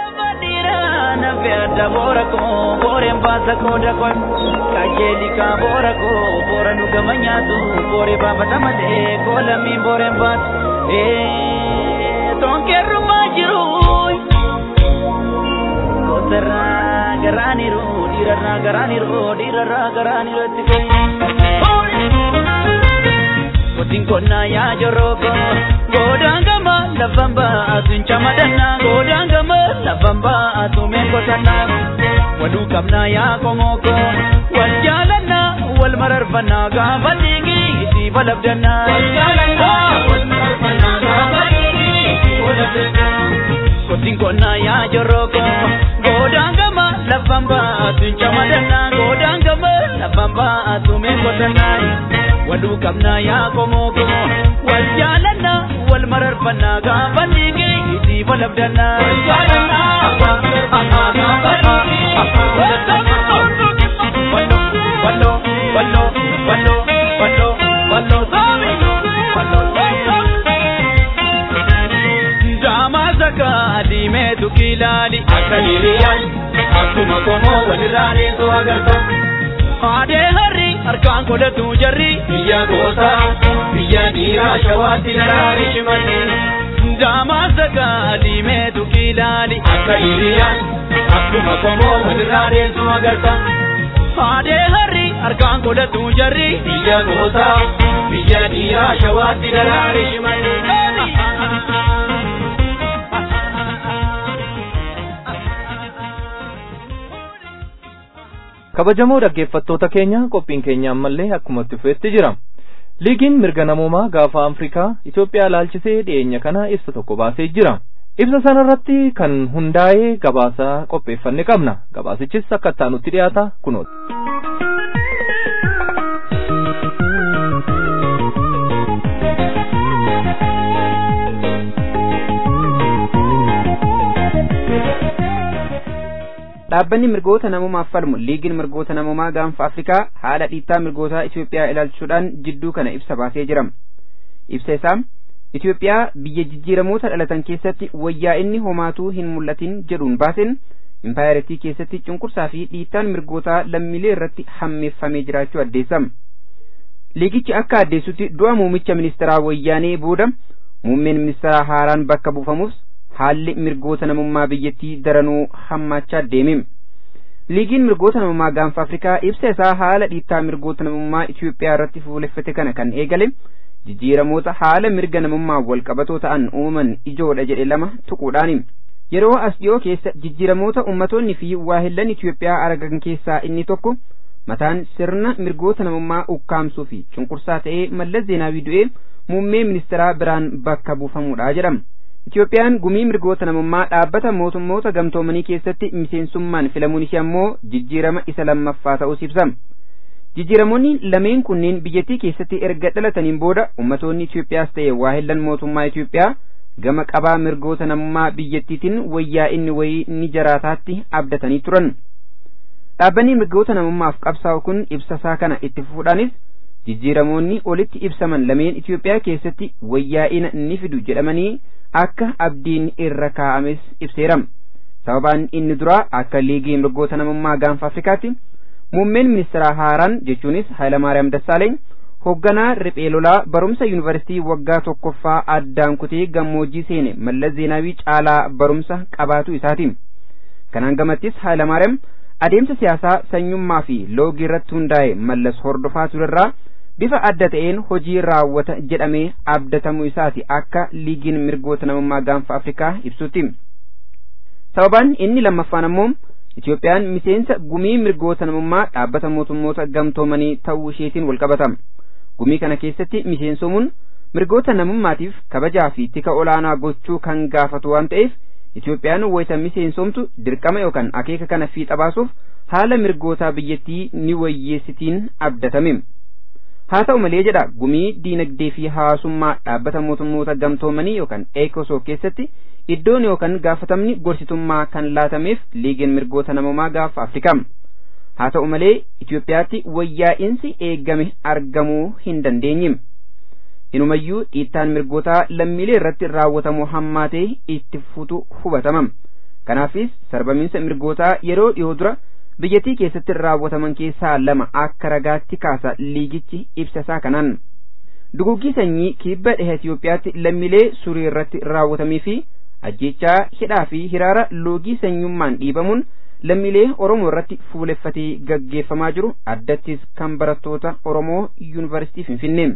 nafe adda boora koo booreen baasa koo dakoon kajeelika boora koo boora nu gama nyaatu boore baafata malee koo lammiin booreen baatu tonkeerrumaa jiru goosarraa garaaniru dhiirarraa garaaniru dhiirarraa garaaniru itti Kotiin konnaa yaa joroko godaan gama lafan baatu hin camadanna godaan gama lafan baatu meen qotanna waluu qabnaa yaa komoko wal jaalanna wal mararfanna gaafa dhiigi itti balabdanna. Wal jaalanna wal mararfanna gaafa dhiigi itti balabdanna. Kotiin konnaa yaa joroko godaan gama lafan baatu hin camadanna godaan gama lafan baatu meen qotanna. waluu qabnaa yaa komoko wal jaalanna wal mararfanna gaafa dhiigi itti balabdanna. Wal jaalanna gaafa dhiigi Wallo wallo wallo wallo wallo wallo soomi wallo Daamaa saka diimeetu kilaali akka hiriyaan akkuma komoo walirraa deesoo agarta. Aadee harri harkaan godhatu jarri biyya gootaa biyya dhiiraa shawaatti daraari shimalli daamaasa gaadii meetu kiilaali akka hiriyaan akkuma komoo walirraa deemsu agarta haadhee harri harkaan godhatu jarri biyya gootaa biyya dhiiraa shawaatti daraari shimalli. kabajamoo dhaggeeffattoota keenya qophiin keenya ammallee akkuma itti fufeetti jira liigiin mirga namoomaa gaafa afrikaa itoophiyaa laalchisee dhiyeenya kana ibsa tokko baasee jira ibsa sanarratti kan hundaa'ee gabaasa qopheeffanne qabna gabaasichis akka ittaanutti dhiyaata kunooti. dhaabbanni mirgoota namoomaaf falmu liigiin mirgoota namoomaa gaanfa afrikaa haala dhiittaa mirgootaa Itoophiyaa ilaalchuudhaan jidduu kana ibsa baasee jira ibsa isaa Itoophiyaa biyya jijjiiramoota dhalatan keessatti wayyaa inni homaatuu hin mul'atin jedhuun baaseen impaayaritii keessatti cunqursaa fi dhiittaan mirgootaa lammiilee irratti hammeeffamee jiraachuu addeessama liigichi akka addeessutti du'a muummicha ministeeraa wayyaanee booda muummeen ministeeraa haaraan bakka buufamus haalli mirgoota namummaa biyyattii daranuu hammaachaa deeme liigiin mirgoota namummaa gaanfa afrikaa ibsa isaa haala dhiittaa mirgoota namummaa Itoophiyaa irratti fuuleffate kana kan eegale jijjiiramoota haala mirga namummaa walqabatoo ta'an uumaman ijoodha jedhe lama tuquudhaani yeroo as dhiyoo keessa jijjiiramoota ummatoonni fi waahillan Itoophiyaa argan keessaa inni tokko mataan sirna mirgoota namummaa ukkaamsuu fi cunqursaa ta'ee mallas zeenaawii du'ee muummee ministeeraa biraan bakka buufamuudha jedhama Itoophiyaan gumii mirgoota namummaa dhaabbata mootummoota gamtoomanii keessatti miseensummaan filamuun ishee ammoo jijjiirama isa lammaffaa ta'us ibsama. Jijjiiramoonni lameen kunneen biyyattii keessatti erga dhalataniin booda ummatoonni Itoophiyaas ta'e waahillan mootummaa Itoophiyaa gama qabaa mirgoota namummaa biyyattiitiin wayyaa inni wayii ni jiraataatti abdatanii turan. Dhaabbanni mirgoota namummaaf qabsaa'u kun ibsasaa kana itti fufuudhaanis jijjiiramoonni olitti ibsaman lameen Itoophiyaa keessatti wayyaa'ina ni fidu jedhamanii akka abdiin irra kaa'ames ibseera sababaan inni duraa akka liigii mirgoota namummaa gaanfa afrikaatti muummeen ministeeraa haaraan jechuunis Hayilamaariyaam Dassaaleeny hoogganaa riphee lolaa barumsa yuunivarsiitii waggaa tokkoffaa addaan kutee gammoojjii seene mallas zeenaawii caalaa barumsa qabaatu isaati kanaan gamattis Hayilamaariyaam adeemsa siyaasaa sanyummaa fi loogii irratti hundaa'e mallas hordofaa turerraa bifa adda ta'een hojii raawwata jedhamee abdatamuu isaati akka liigiin mirgoota namummaa gaanfa afrikaa ibsutti sababaan inni lammaffaan ammoo Itoophiyaan miseensa gumii mirgoota namummaa dhaabbata mootummoota gamtoomanii ta'uu isheetiin walqabatama gumii kana keessatti miseensomuun mirgoota namummaatiif kabajaa fi tika olaanaa gochuu kan gaafatu waan ta'eef Itoophiyaan wayita miseensomtu dirqama yookaan akeeka kana fiixa baasuuf haala mirgootaa biyyattii ni wayyeessitiin abdatame. haa ta'u malee jedha gumii diinagdee fi hawaasummaa dhaabbata mootummoota gamtoomanii yookaan eekosoo keessatti iddoon yookaan gaafatamni gorsitummaa kan laatameef liigiin mirgoota namummaa gaafa afrikaa haa ta'u malee Itoophiyaatti wayyaa'insi eeggame argamuu hin dandeenye inumayyuu dhiittaan mirgootaa lammiilee irratti raawwatamu hammaatee itti futu hubatama kanaafis sarbamiinsa mirgootaa yeroo dhiyoo dura biyyattii keessatti raawwataman keessaa lama akka ragaatti kaasa liigichi ibsa isaa kanaan duguggii sanyii kibba dhiha Itoophiyaatti lammiilee surii irratti raawwatamee fi ajjechaa hidhaa fi hiraara loogii sanyummaan dhiibamuun lammiilee Oromoo irratti fuuleffatee gaggeeffamaa jiru addattis kan barattoota Oromoo yuunivarsiitii Finfinnee.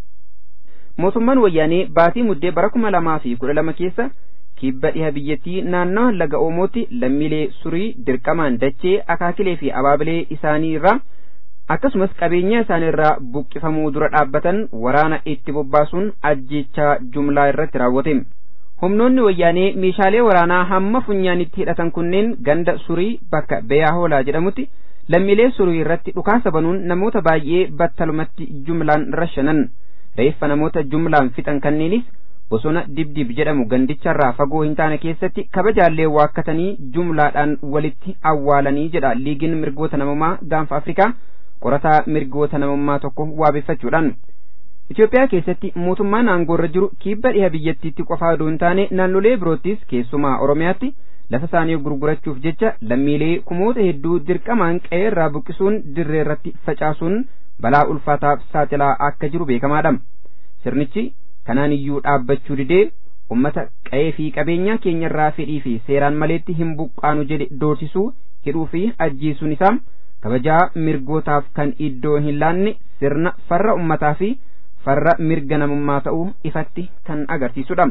Mootummaan wayyaanee baatii muddee bara kuma lamaa fi kudha lama keessa kibba dhiha biyyattii naannawa laga Oomootti lammiilee surii dirqamaan dachee akaakilee fi abaabilee isaanii irraa akkasumas qabeenya isaanii irraa buqqifamuu dura dhaabbatan waraana itti bobbaasuun ajjechaa jumlaa irratti raawwate. Humnoonni wayyaanee meeshaalee waraanaa hamma funyaanitti hidhatan kunneen ganda surii bakka Beeyaahoolaa jedhamutti lammiilee surii irratti dhukaasa banuun namoota baay'ee battalumatti jumlaan rashanan. Reeffa namoota jumlaan fixan kanneenis bosona dibdib jedhamu gandicharraa fagoo hin taane keessatti kabajaallee waakkatanii jumlaadhaan walitti awwaalanii jedha liigiin mirgoota namummaa gaanfa afrikaa qorataa mirgoota namummaa tokko waabeffachuudhaan Itoophiyaa keessatti mootummaan aangoorra jiru kibba dhiha biyyattiitti qofaa odoo hin taane naannolee biroottis keessumaa Oromiyaatti lafa isaanii gurgurachuuf jecha lammiilee kumoota hedduu dirqamaan qe'ee irraa buqqisuun dirree irratti facaasuun balaa ulfaataaf saaxilaa akka jiru beekamaadha sirnichi kanaan iyyuu dhaabbachuu didee ummata qa'ee fi qabeenya keenyarraa fedhii fi seeraan maleetti hin buqqaanu jedhe doorsisuu hidhuu fi ajjeesuun isaa kabajaa mirgootaaf kan iddoo hin laanne sirna farra ummataa fi farra mirga namummaa ta'uu ifatti kan agarsiisudha.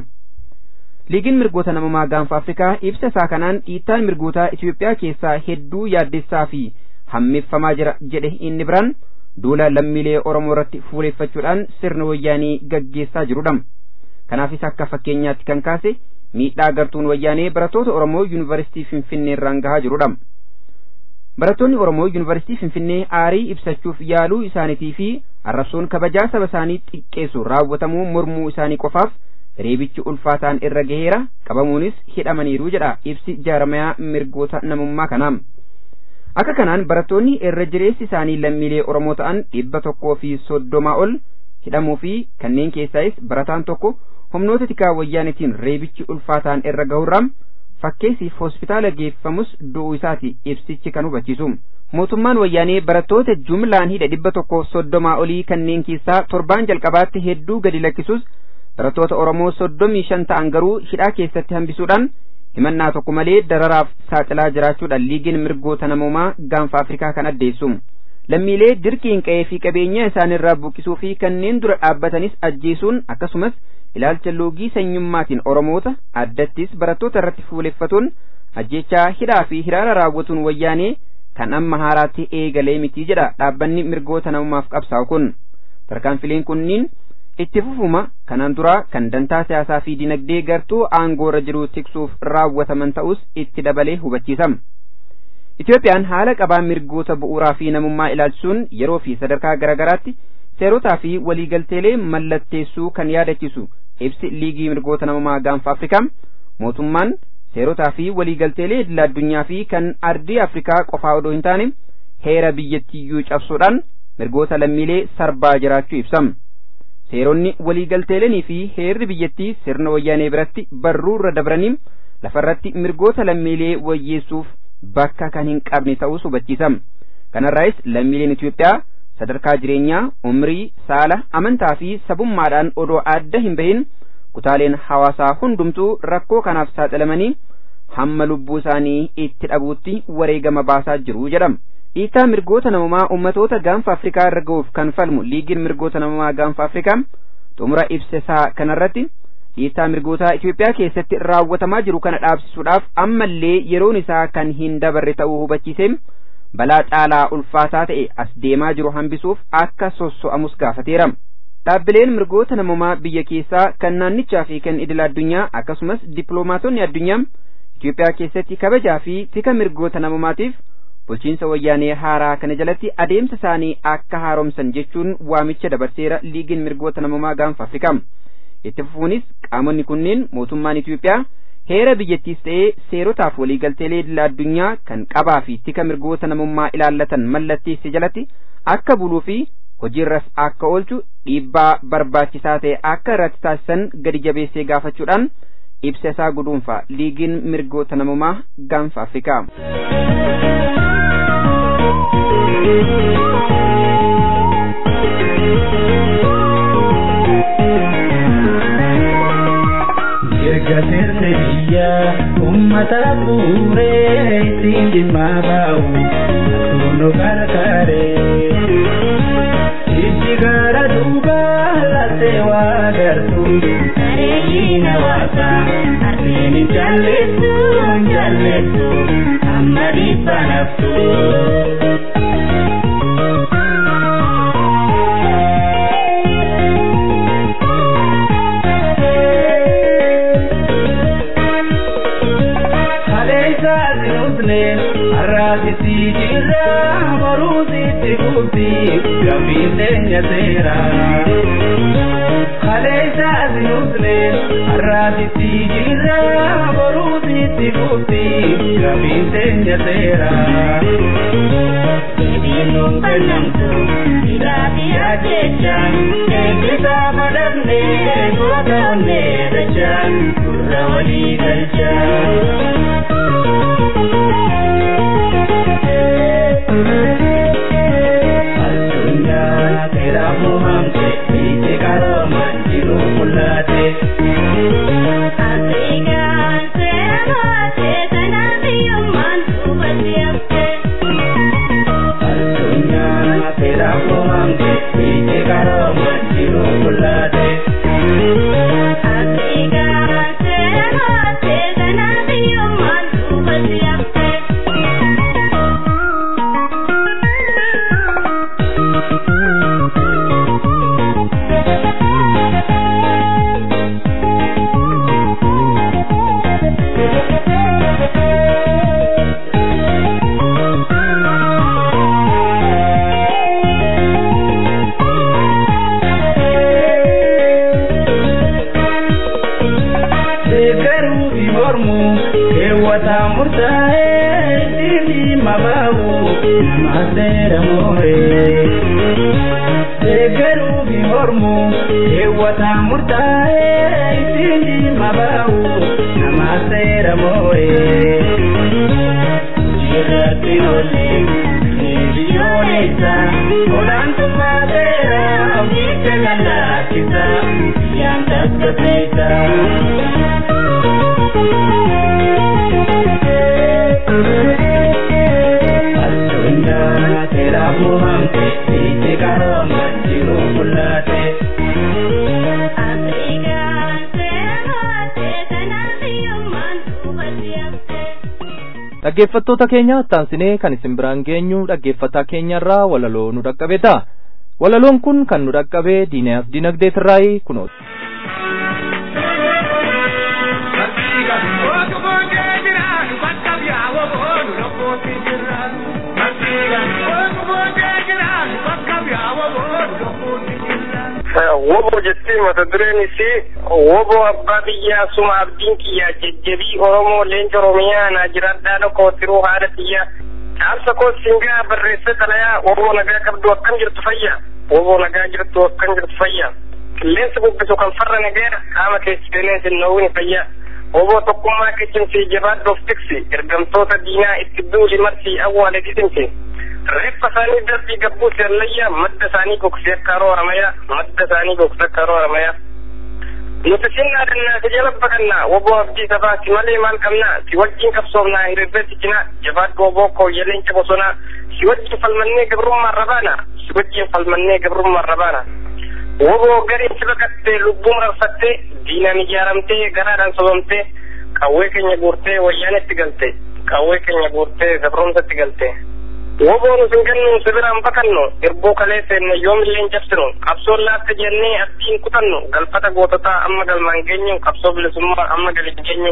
liigiin mirgoota namummaa gaanfa afrikaa ibsa isaa kanaan dhiittaan mirgootaa itiyoophiyaa keessaa hedduu yaaddessaa fi hammeeffamaa jira jedhe inni biraan duula lammiilee oromoo irratti fuuleeffachuudhaan sirna wayyaanii gaggeessaa jirudha kanaafis akka fakkeenyaatti kan kaase miidhaa gartuun wayyaanee barattoota oromoo yuunivarsiitii finfinnee irraan gahaa jirudha barattoonni oromoo yuunivarsiitii finfinnee aarii ibsachuuf yaaluu isaaniitii fi arrabsoon kabajaa saba isaanii xiqqeessu raawwatamuu mormuu isaanii qofaaf reebichi ulfaataan irra gaheera qabamuunis hidhamaniiru jedha ibsi jaarmayaa mirgoota namummaa kanaam akka kanaan barattoonni irra jireessi isaanii lammiilee oromoo ta'an dhibba tokkoo fi soddomaa ol hidhamuu fi kanneen keessaayis barataan tokko humnoota tikaa wayyaanitiin reebichi ulfaataan irra gahurraam fakkeessiif hospitaala geeffamus du'uu isaati ibsichi kan hubachiisu mootummaan wayyaanee barattoota jumlaan hidha dhibba tokko soddomaa olii kanneen keessaa torbaan jalqabaatti hedduu gadi lakkisuus barattoota oromoo soddomii shan ta'an garuu hidhaa keessatti hambisuudhaan himannaa tokko malee dararaaf saaxilaa jiraachuudhaan liigiin mirgoota namoomaa gaanfa afrikaa kan addeessu lammiilee dirqiin qa'ee fi qabeenya isaanirraa buqqisuu fi kanneen dura dhaabbatanis ajjeesuun akkasumas ilaalcha loogii sanyummaatiin oromoota addattis barattoota irratti fuuleffatuun ajjechaa hidhaa fi hiraara raawwatuun wayyaanee kan amma haaraatti eegalee mitii jedha dhaabbanni mirgoota namummaaf qabsaa'u kun tarkaanfileen kunniin itti fufuma kanaan dura kan dantaa siyaasaa fi dinagdee gartuu aangoorra jiru tiksuuf raawwataman ta'us itti dabalee hubachiisama. Itoophiyaan haala qabaa mirgoota bu'uuraa fi namummaa ilaalchisuun yeroo fi sadarkaa garaagaraatti seerotaa fi waliigalteelee mallatteessuu kan yaadachisu ibsi liigii mirgoota namummaa gaanfa Afrikaa mootummaan seerotaa fi waliigalteelee idil addunyaa fi kan ardii Afrikaa qofaa odoo hin taane heera biyyattiyyuu cabsuudhaan mirgoota lammiilee sarbaa jiraachuu ibsama. seeronni waliigalteeleenii fi heerri biyyattii sirna wayyaanee biratti barruurra dabranii lafarratti mirgoota lammiilee wayyeessuuf bakka kan hin qabne ta'us hubachiisama kanarraayis lammiileen Itoophiyaa sadarkaa jireenyaa umrii saala amantaa fi sabummaadhaan odoo adda hin bahin kutaaleen hawaasaa hundumtuu rakkoo kanaaf saaxilamanii hamma lubbuu isaanii itti dhabuutti wareegama baasaa jiru jedhama. dhiittaa mirgoota namummaa ummatoota gaanfa afrikaa irra ga'uuf kan falmu liigiin mirgoota namummaa gaanfa afrikaa xumura ibsa isaa kanarratti dhiittaa mirgoota Itoophiyaa keessatti raawwatamaa jiru kana dhaabsisuudhaaf ammallee yeroon isaa kan hin dabarre ta'uu hubachiisee balaa caalaa ulfaataa ta'e as deemaa jiru hambisuuf akka sosso'amus gaafateera. Dhaabbileen mirgoota namummaa biyya keessaa kan naannichaa fi kan idil addunyaa akkasumas dippiloomaatonni addunyaa Itoophiyaa keessatti kabajaa fi tika mirgoota namummaatiif bulchiinsa wayyaanee haaraa kana jalatti adeemsa isaanii akka haaromsan jechuun waamicha dabarseera liigiin mirgoota namummaa gaanfa afrikaa itti fufuunis qaamonni kunneen mootummaan Itoophiyaa heera biyyattiis ta'ee seerotaaf waliigalteelee idil addunyaa kan qabaa fi tika mirgoota namummaa ilaallatan mallatteesse jalatti akka buluu fi hojiirras akka oolchu dhiibbaa barbaachisaa ta'e akka irratti taasisan gadi jabeessee gaafachuudhaan ibsa isaa guduunfa liigiin mirgoota namummaa gaanfa afrikaa. Mirga sirni biyya uummata buuree ittiin dhimma ba'u akkuma gargaaree. Ijji gara duuba lattee waa gartu bareedina waaqa arfeen hin jalleessu hin jalleessu amma dhibba naftu. Arraasisi jirra boruusitti kuusi gabiin teenya seera. Kaleessa asinusne arraasisi jirra boruusitti kuusi gabiin teenya seera. Deebiin nuun kennamtu hidhaafi ajjechaan eebbisaa madabne goota onnee dachaan gurra walii galchaan. Addunyaa uumamte hiite qarooma jiru mul'ate. Afrikaan seera baatee kanaaf hiyyummaan duubatti hafte. Addunyaa seeraaf uumamte hiite qarooma jiru mul'ate. Afrikaan seera baatee kanaaf hiyyummaan duubatti hafte. Deeggaruu fi mormuu keewwataa murtaa'ee ittiin dhimma ba'u nama seera mooree. Deeggaruu fi mormuu keewwataa murtaa'ee ittiin dhimma ba'u nama seera mooree. Jirratti oolii ni biyyoolessa olaantummaa seeraa ofiitti lallaafisa yaan tasgabbeessa. Addunyaa seeraaf uumamte hiite qarooma jiru mul'ate. Afrikaan seera baatee kanaaf hiyyummaan duubatti hafte. dhaggeeffattoota keenya taansinee kan isin biraan geenyu dhaggeeffataa keenyarraa walaloo nu dhaqqabedha walaloon kun kan nu dhaqqabe diinaaf dinagdeetirraayi kunooti wobo jettee mata dureen isii wobo abbaa biyyaa suma abdiin kiyyaa jajjabii oromoo leenca oromiyaa naa jiraadhaa dhokootiruu haadha xiyyaa dhaamsa koo singaa barreesse xalayaa woboo nagaa qabdu akkam jirtu fayya woboo nagaa jirtu akkam jirtu fayya qilleensa bubbisu kan farra nageera qaama keessi qilleensi noowwini fayya woboo tokkummaa kicimsii jabaadhoof tiksi ergamtoota diinaa itti duuli marsii awwaale dhisimsi reeffa isaanii darbii gabbuu seellayyaa madda isaanii gogsee akka haroo haramayaa madda isaanii gogsee akka haroo haramayaa nuti sinnaa dannaa si jala baqannaa woboo abdii sabaati malee maal qabnaa si wajjin qabsoomnaa hiriirreetti cinaa jabaadhu woboo kooyyaleencha bosonaa si wajjin falmannee gabrummaa rabaana si wajjin falmannee gabrummaa rabaana woboo gariin si baqattee lubbuu mararfattee diinaan ijaaramtee garaadhaan sobamtee qawwee keenya guurtee wayyaanetti galte qawwee keenya guurtee gabromsatti galte woboon isin gannu sibiraan bakannu irboo kalee seenne yoomilleen cabsinu qabsoon laatte jennee abdiin kutannu galfata goototaa amma galmaan geenyu qabsoo bilisummaa amma galin geenyu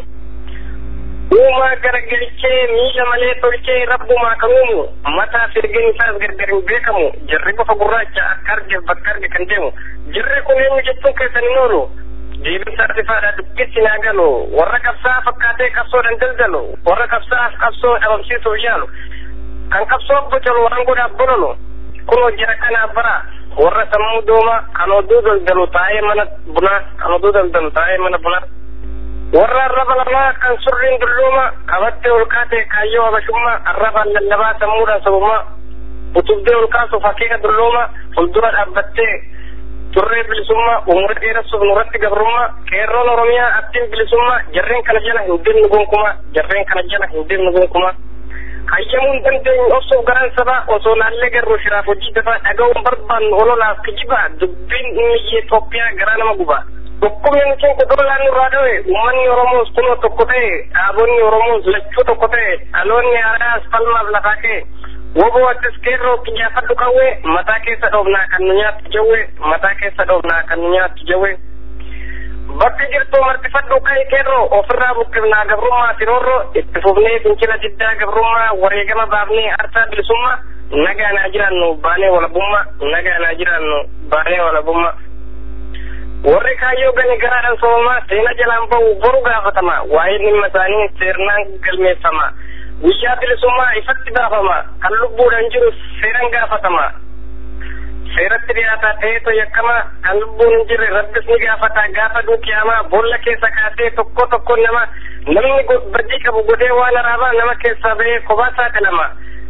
uumaa garagalchee miila malee tolchee rabbumaa kan uumu mataa firgeen isaas gargar hin beekamu jirri bofa gurraacha akka argeef bakka arge kan deemu jirri kun eenyu jechuun keessan hin oolu deebisaa rifaadha dubbisi naa galu warra qabsaa fakkaatee qabsoodhaan daldalu warra qabsaaf qabsoo dhabamsiisuuf yaalu kan qabsoo bocalu waan godhaaf bololu kunoo jira kanaaf bara warra sammuu dooma kan oduu daldalu taa'ee mana bunaa kan oduu daldalu taa'ee mana bunaa warra arraba lamaa kan surriin dulluuma qabattee ol kaatee kaayyoo habashummaa arrabaan lallabaa sammuudhaan sabummaa utubdee ol kaasuuf haqiiqa dulluuma fuuldura dhaabbattee turree bilisummaa umura dheeressuuf nurratti gabrummaa qeerroon oromiyaa abdiin bilisummaa jarreen kana jala hin deemnu gonkumaa jarreen kana jala hin deemnu gonkumaa hayyamuun dandeenyu obsuuf garaan sabaa osoo laallee garuu shiraaf hojii dafaa dhaga'uun barbaannu ololaaf kijibaa dubbiin inni Itoophiyaa garaa nama gubaa dhukkubni keenya dolaan nurraa dhawe uummanni Oromoos kunoo tokko ta'e dhaabonni Oromoos lachuu tokko ta'e dhaloonni haaraas falmaaf lafaa ka'e woboo attis keerroo xiyyaafadhu qawwee mataa keessa dhoofnaa kan nu nyaattu jawwee mataa keessa dhoofnaa kan nu nyaattu jawwee bakka jirtu martifadhu ka'e keerroo ofirraa buqqifnaa gabrummaa firoorroo itti fufnee fincila diddaa gabrummaa wareegama baafnee arsaa bilisummaa nagaa naa jiraannu baanee walabummaa nagaa naa jiraannu baanee walabummaa warri kaayyoo gani garaadhaan sobamaa seena jalaan ba'u boru gaafatama waa'ee dhimma isaanii seernaan galmeeffama guyyaa bilisummaa ifatti baafama kan lubbuudhaan jiru seeran gaafatama seeratti dhiyaataa ta'eeto yakkama kan lubbuun hin jirre rabbis ni gaafata gaafa duukiyaamaa boolla keessa kaasee tokko tokko nama namni baddii qabu godhee waan araabaa nama keessaa ba'ee kophaa saaxilama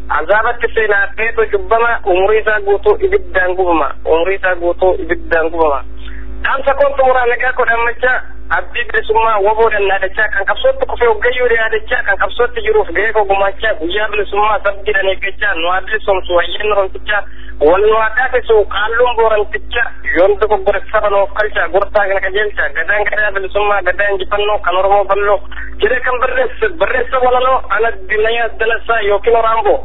azaabatti seenaa feetu cubbama umurii isaa guutuu ibiddaan gubama umurii isaa guutuu ibiddaan gubama dhaamsa koon xumuraa nagaa kodhammachaa abdii bilisummaa woboodhan yaadachaa kan qabsootti kufee hoggayyuu yaadachaa kan qabsootti jiruuf gahee koo gumaachaa guyyaa bilisummaa sabdiidhan eeggachaa nu haa bilisomsu wayyanni romtichaa wal nu haa taasisu qaalluun boorantichaa yoon dogoggore saba nuuf qalchaa gortaa kana qajeelchaa gadaan gadaa bilisummaa gadaa injifannoo kan oromoo balloo jedhe kan barreesse barreessa walaloo ana dinayaa dalasaa yookiin oraamboo.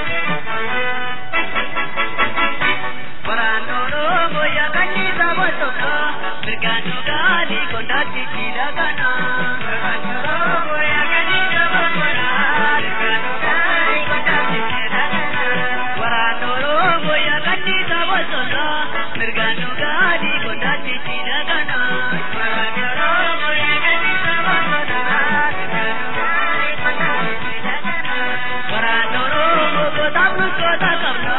Waraan Oromoo yaakachiisa bosona mirgaan dhugaatii kondaatti jiidha kana. Waraan Oromoo yaakachiisa bosona mirgaan dhugaatii kondaatti jiidha kana. Waraan Oromoo yaakachiisa bosona mirgaan dhugaatii kondaatti jiidha kana. Waraan Oromoo yaakachiisa bosona mirgaan dhugaatii kondaatti jiidha kana. Waraan Oromoo goota bultoota qabna.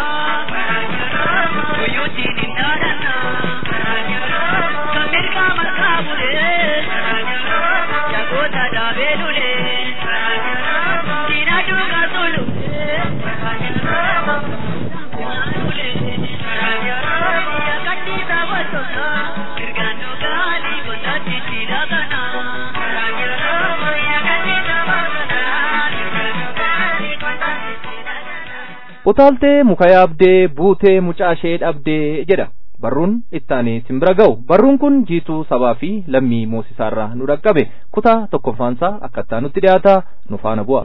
utaaltee muka yaabdee buutee mucaashee dhabdee jedha barruun ittaanii simbira ga'u barruun kun jiituu sabaa fi lammii moosisaarraa nu dhaqqabe kutaa tokkoffaansaa akkattaa nutti dhiyaata nu faana bu'a.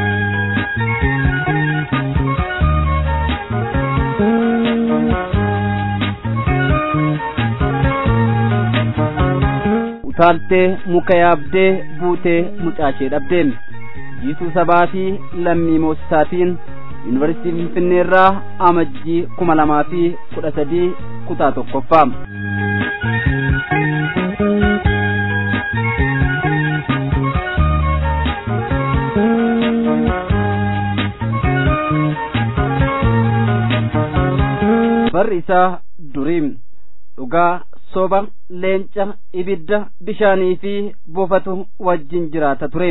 utaaltee muka yaabdee buutee mucaashee dhabdeen jiituu sabaa fi lammii moosisaatiin yuunivarsiitii finfinnee irraa amajjii kuma lamaa fi kudha sadii kutaa tokkoffaa barri isaa duriim dhugaa soba leenca ibidda bishaanii fi bofatu wajjin jiraata ture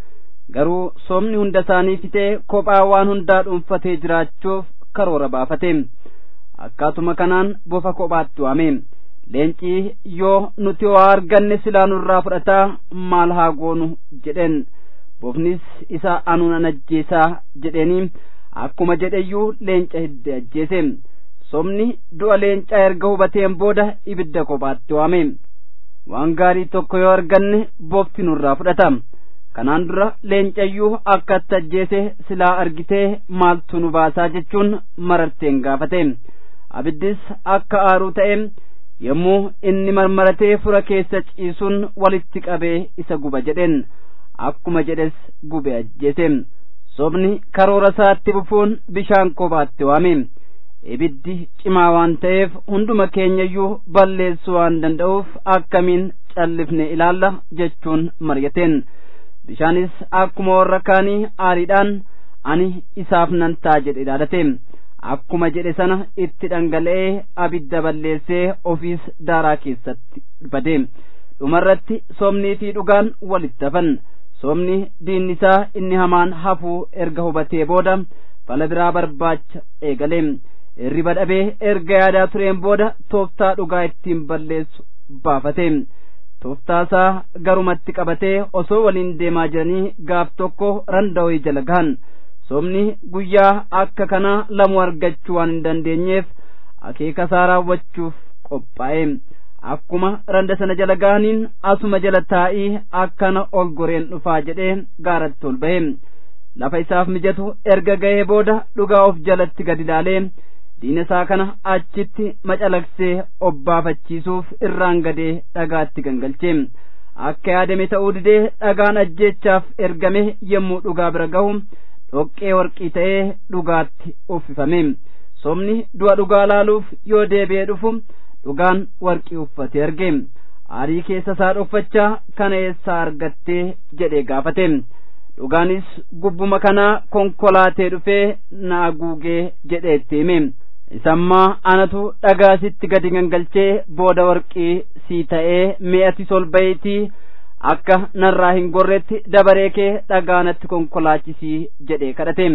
garuu soomni hunda isaanii fitee kophaa waan hundaa dhuunfatee jiraachuuf karoora baafate akkaatuma kanaan bofa kophaatti waame leencii yoo nuti waa arganne silaa nurraa fudhataa maal haa goonu jedheen bofnis isa anuun an ajjeesaa jedheeni akkuma jedheyyuu leenca hidde ajjeese somni du'a leencaa erga hubateen booda ibidda kophaatti waame waan gaarii tokko yoo arganne bofti nurraa fudhata kanaan dura leencayyuu akka itti ajjeese silaa argitee maaltu nu baasaa jechuun mararteen gaafate abiddis akka aaruu ta'e yommuu inni marmaratee fura keessa ciisuun walitti qabee isa guba jedheen akkuma jedhes gube ajjeese sobni karoora isaatti bufuun bishaan kophaatti waame ibiddi cimaa waan ta'eef hunduma keenyayyuu balleessuu waan danda'uuf akkamiin callifne ilaalla jechuun maryateen bishaanis akkuma warra kaanii aariidhaan ani isaaf nan ta'a jedhe ilaalate akkuma jedhe sana itti dhangala'ee abidda balleessee ofiis daaraa keessatti bade dhumarratti soomnii fi dhugaan walitti hafan soomni diinni isaa inni hamaan hafuu erga hubatee booda fala biraa barbaacha eegale hirriba dhabee erga yaadaa tureen booda tooftaa dhugaa ittiin balleessu baafate tooftaasaa garumatti qabatee osoo waliin deemaa jiranii gaaf tokko randa'oo jala gahan soomni guyyaa akka kanaa lamu argachuu waan hin dandeenyeef akeeka isaa raawwachuuf qophaa'e akkuma randa sana jala gahaniin asuma jala taa'ii akkana ol goreen dhufaa jedhee gaaratti ol ba'e lafa isaaf mijatu erga ga'ee booda dhugaa of jalatti gad ilaalee diina isaa kana achitti macalaqsee obbaafachiisuuf irraan gadee dhagaatti gangalche akka yaadame ta'uu didee dhagaan ajjeechaaf ergame yommuu dhugaa bira gahu dhoqqee warqii ta'ee dhugaatti uffifame somni du'a dhugaa laaluuf yoo deebi'ee dhufu dhugaan warqii uffatee arge aarii keessa isaa dhoffachaa kana eessaa argattee jedhee gaafate dhugaanis gubbuma kanaa konkolaatee dhufee na haguugee jedhee itti hime isammaa anatu dhagaasitti gadi gangalchee booda warqii sii ta'ee mi'ati ol ba'iitii akka narraa hin gorretti dabaree kee dhagaanatti konkolaachisii jedhee kadhate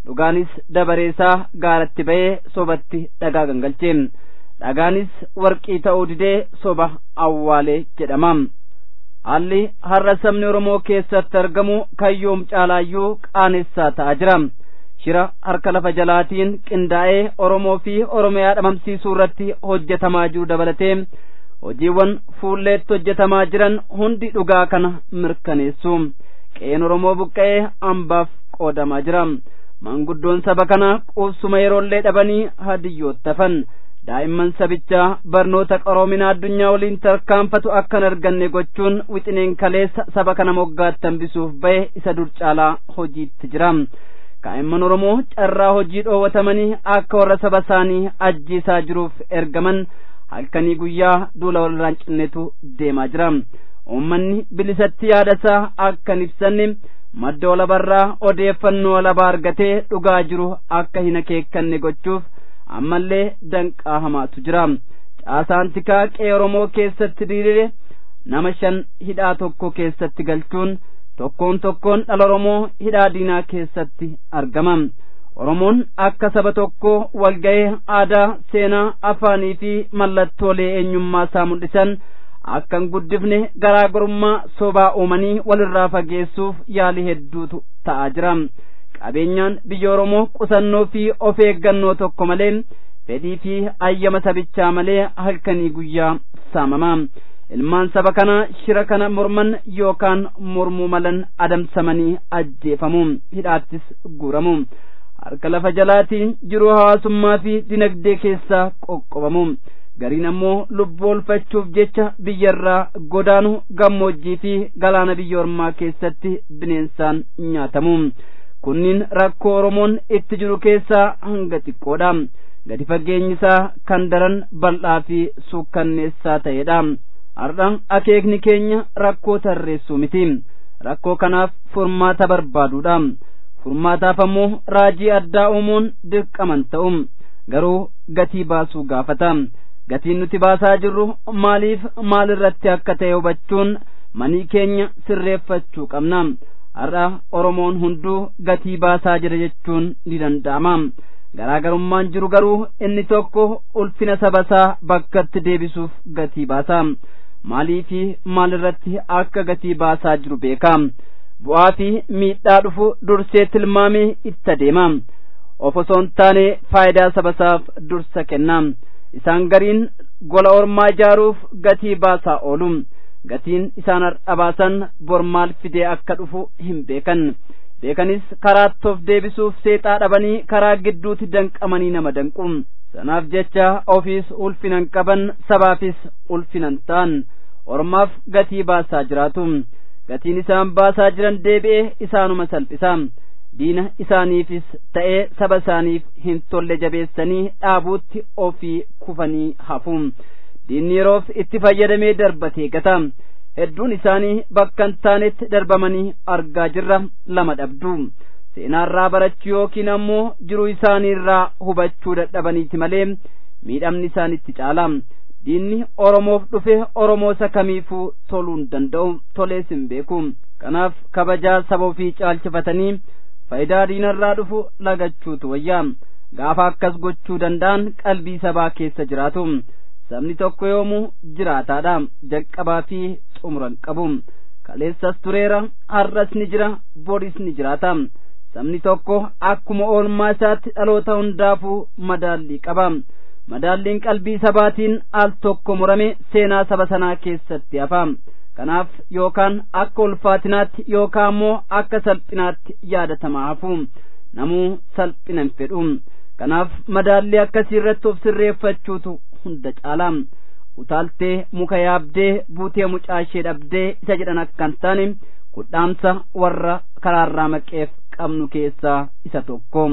dhugaanis dabareesaa gaaratti ba'ee sobatti dhagaa gangalche dhagaanis warqii ta'uu didee soba awwaalee jedhama haalli har'a sabni oromoo keessatti argamu kayyoom caalaayyuu qaanessaa ta'aa jira shira harka lafa jalaatiin qindaa'ee oromoo fi oromiyaa dhabamsiisuu irratti hojjetamaa jiru dabalatee hojiiwwan fuulleetti hojjetamaa jiran hundi dhugaa kana mirkaneessu qe'een oromoo buqqa'ee hambaaf qoodamaa jira manguddoon saba kana quubsuma yeroollee dhabanii hadiyyoottafan daa'imman sabichaa barnoota qaroominaa addunyaa waliin tarkaanfatu akka hin arganne gochuun wixineen kaleessa saba kana moggaatti hambisuuf ba'e isa dur caalaa hojiitti jira kaa'imman oromoo carraa hojii dhoowwatamanii akka warra saba isaanii ajjeesaa jiruuf ergaman halkanii guyyaa duula walirraan cinnetu deemaa jira uummanni bilisatti yaadasaa akka hin ibsanne madda walabarraa odeeffannoo walabaa argatee dhugaa jiru akka hin akeekkanne gochuuf ammallee danqaa hamaatu jira caasaan tikaa qe'ee oromoo keessatti diriire nama shan hidhaa tokko keessatti galchuun tokkoon tokkoon dhala oromoo hidhaa diinaa keessatti argama oromoon akka saba tokko walga'ee aadaa seenaa afaanii fi mallattoolee eenyummaa isaa mul'isan akka hin guddifne garaagarummaa sobaa uumanii walirraa fageessuuf yaalii hedduutu ta'aa jira qabeenyaan biyya oromoo qusannoo fi of eeggannoo tokko malee fedhii fi ayyama sabichaa malee halkanii guyyaa saamama ilmaan saba kana shira kana morman yookaan mormuu malan adamsamanii ajjeefamu hidhaattis guuramu harka lafa jalaatiin jiruu hawaasummaa fi dinagdee keessaa qoqqobamu gariin ammoo lubbuu olfachuuf jecha biyyarraa godaanu gammoojjii fi galaana biyya ormaa keessatti bineensaan nyaatamu kunniin rakkoo oromoon itti jiru keessaa hanga xiqqoodha gadi fageenyi isaa kan daran bal'aa fi suukkanneessaa ta'edha har'a akeekni keenya rakkoo tarreessuu miti rakkoo kanaaf furmaata barbaaduudha furmaataaf ammoo raajii addaa uumuun dirqaman ta'u garuu gatii baasuu gaafata gatiin nuti baasaa jirru maaliif maalirratti akka ta'e hubachuun manii keenya sirreeffachuu qabna har'a oromoon hunduu gatii baasaa jira jechuun ni danda'ama garaagarummaan jiru garuu inni tokko ulfina sabasaa bakkatti deebisuuf gatii baasa maalii fi maalirratti akka gatii baasaa jiru beeka bu'aa fi miidhaa dhufu dursee tilmaamee itti adeema of osoo hin taane faayidaa sabasaaf dursa kenna isaan gariin gola ormaa ijaaruuf gatii baasaa oolu gatiin isaan har'a baasan bor maal fidee akka dhufu hin beekan beekanis karaatti of deebisuuf seexaa dhabanii karaa gidduutti danqamanii nama danqu sanaaf jecha ofiis ulfinan qaban sabaafis ulfinan ta'an ormaaf gatii baasaa jiraatu gatiin isaan baasaa jiran deebi'ee isaanuma salphisa diina isaaniifis ta'ee saba isaaniif hin tolle jabeessanii dhaabuutti ofii kufanii hafu diinni yeroof itti fayyadamee darbatee gata hedduun isaanii bakka hin taanetti darbamanii argaa jirra lama dhabdu seenaarraa barachuu yookiin ammoo jiruu isaaniirraa hubachuu dadhabaniiti malee miidhamni isaanitti caala diinni oromoof dhufe oromoo isa kamiifuu toluu hin danda'u tolees hin beeku kanaaf kabajaa saba ofii caalchifatanii faayidaa diinarraa dhufu lagachuutu wayyaa gaafa akkas gochuu danda'an qalbii sabaa keessa jiraatu sabni tokko yoomuu jiraataadha jalqabaa fi xumuran qabu kaleessas tureera har'as ni jira boris ni jiraata sabni tokko akkuma oolmaa isaatti dhaloota hundaafuu madaallii qaba madaalliin qalbii sabaatiin al tokko murame seenaa saba sanaa keessatti hafa kanaaf yookaan akka ulfaatinaatti yookaan ammoo akka salphinaatti yaadatamaa hafu namuu salphina hin fedhu kanaaf madaallii akkasii irratti of sirreeffachuutu hunda caala utaaltee muka yaabdee buutee mucaashee dhabdee isa jedhan akka hin taane kudhaamsa warra karaarraa maqeef qabnu keessaa isa tokko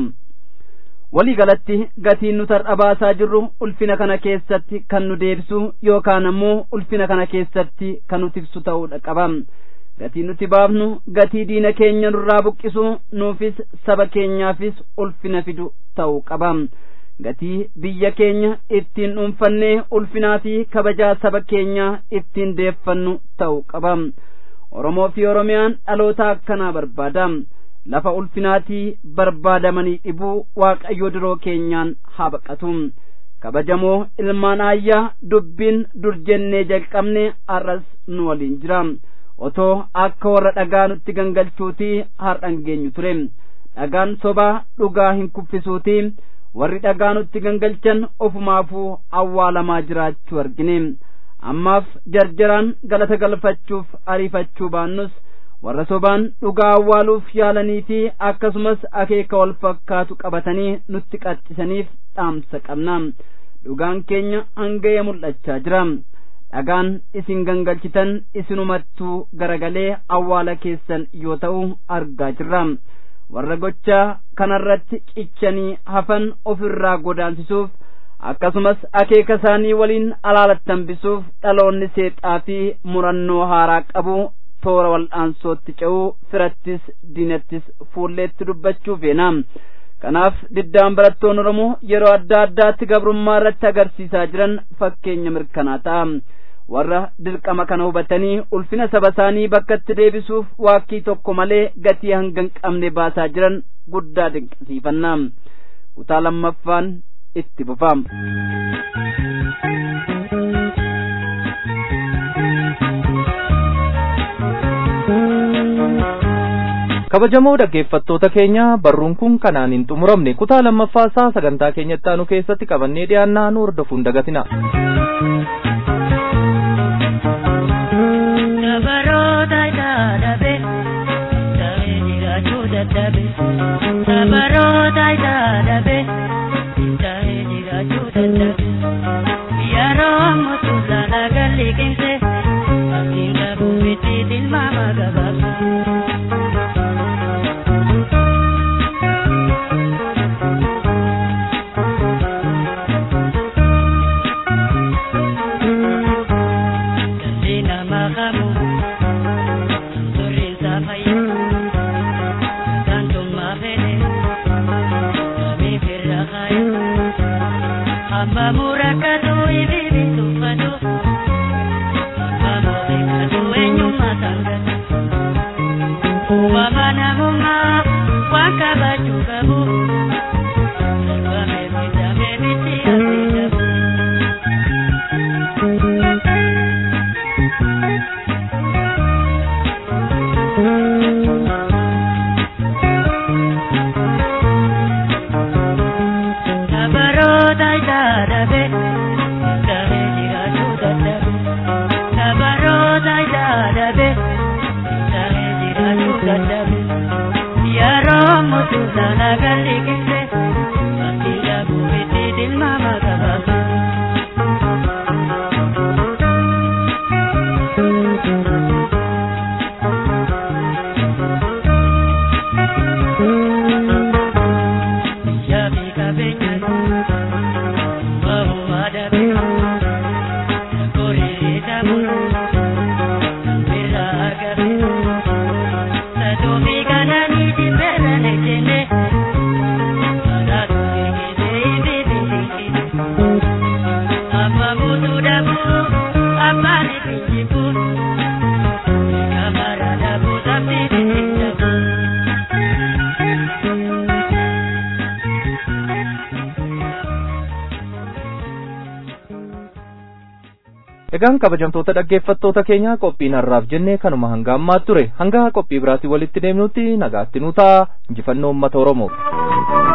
walii galatti gatiin nuti har'a baasaa jirru ulfina kana keessatti kan nu deebisu yookaan ammoo ulfina kana keessatti kan nu tiksu ta'uudha qaba gatii nuti baafnu gatii diina keenya nurraa buqqisu nuufis saba keenyaafis ulfina fidu ta'uu qaba gatii biyya keenya ittiin dhuunfannee ulfinaa fi kabajaa saba keenyaa ittiin deeffannu ta'uu qaba oromoo fi oromiyaan dhaloota akkanaa barbaada lafa ulfinaatii barbaadamanii dhibuu waaqayyo diroo keenyaan haa baqatu kabajamoo ilmaan ayyaa dubbiin dur jennee jalqabne har'as nu waliin jira otoo akka warra dhagaa nutti gangalchuutii har'an geenyu ture dhagaan sobaa dhugaa hin kuffisuutii warri dhagaa nutti gangalchan ofumaafuu awwaalamaa jiraachuu argine ammaaf jarjaraan galata galfachuuf ariifachuu baannus warra sobaan dhugaa awwaaluuf yaalanii fi akkasumas akeeka wal fakkaatu qabatanii nutti qaxxisaniif dhaamsa qabna dhugaan keenya hanga'ee mul'achaa jira dhagaan isin gangalchitan isinumattuu garagalee awwaala keessan yoo ta'u argaa jirra warra gochaa kanarratti cichanii hafan ofirraa godaansisuuf akkasumas akeeka isaanii waliin alaalattambisuuf dhaloonni seexaa fi murannoo haaraa qabu toora wal'aansootti ce'uu firattis diinattis fuulleetti dubbachuu feena kanaaf diddaan barattoonni oromoo yeroo adda addaatti gabrummaa irratti agarsiisaa jiran fakkeenya mirkanaa ta'a warra dirqama kana hubatanii ulfina saba isaanii bakkatti deebisuuf waakkii tokko malee gatii hanga hin qabne baasaa jiran guddaa dinqisiifanna kutaa lammaffaan itti fufam. kabajamoo dhaggeeffattoota keenya barruun kun kanaan hin xumuramne kutaa lammaffaa isaa sagantaa keenyatti aanu keessatti qabannee dhiyaannaa nu hordofuun dagatina. Sabaroota itaadhabe, ta'ee jiraachuu dadhabe. Sabaroota itaadhabe, ta'ee jiraachuu dadhabe. Yeroo mutuusaa laga liqimse, abdiin dhabuu miti tilmaama gabaabsa. Dhalli namaa qabu turri isaa fayyaa gaantummaa fedhe namiif irra kaayu amma murakkatu ifi bituffatu amma mootikkatu eenyummaa sangatu uumama namummaa waan kabajuu qabu darbamee miidhamee miti asii dhabu. Sabaroota itaadhabe, ta'ee jiraachuu dadhabe. Sabaroota itaadhabe, ta'ee jiraachuu dadhabe. Yeroo mutuusaa laga liqimse, abdii dhabuu miti tilmaama gabaabsa. Yaafi qabeenyaan bahuma dhabe gorii dhabuun birraa argame satumii kananii dhibbeerra lejjenne kanaatu eegisee ifi bilisine amma buutuu dhabuu abbaan ifi jibbu kamara dhabuu sabbii bitti dhabuu. Egaan kabajamtoota dhaggeeffattoota keenya qophiin har'aaf jennee kanuma hanga ammaatti ture hanga qophii biraatiin walitti deemnutti nagaatti nu ta'a injifannoo uummata Oromoo.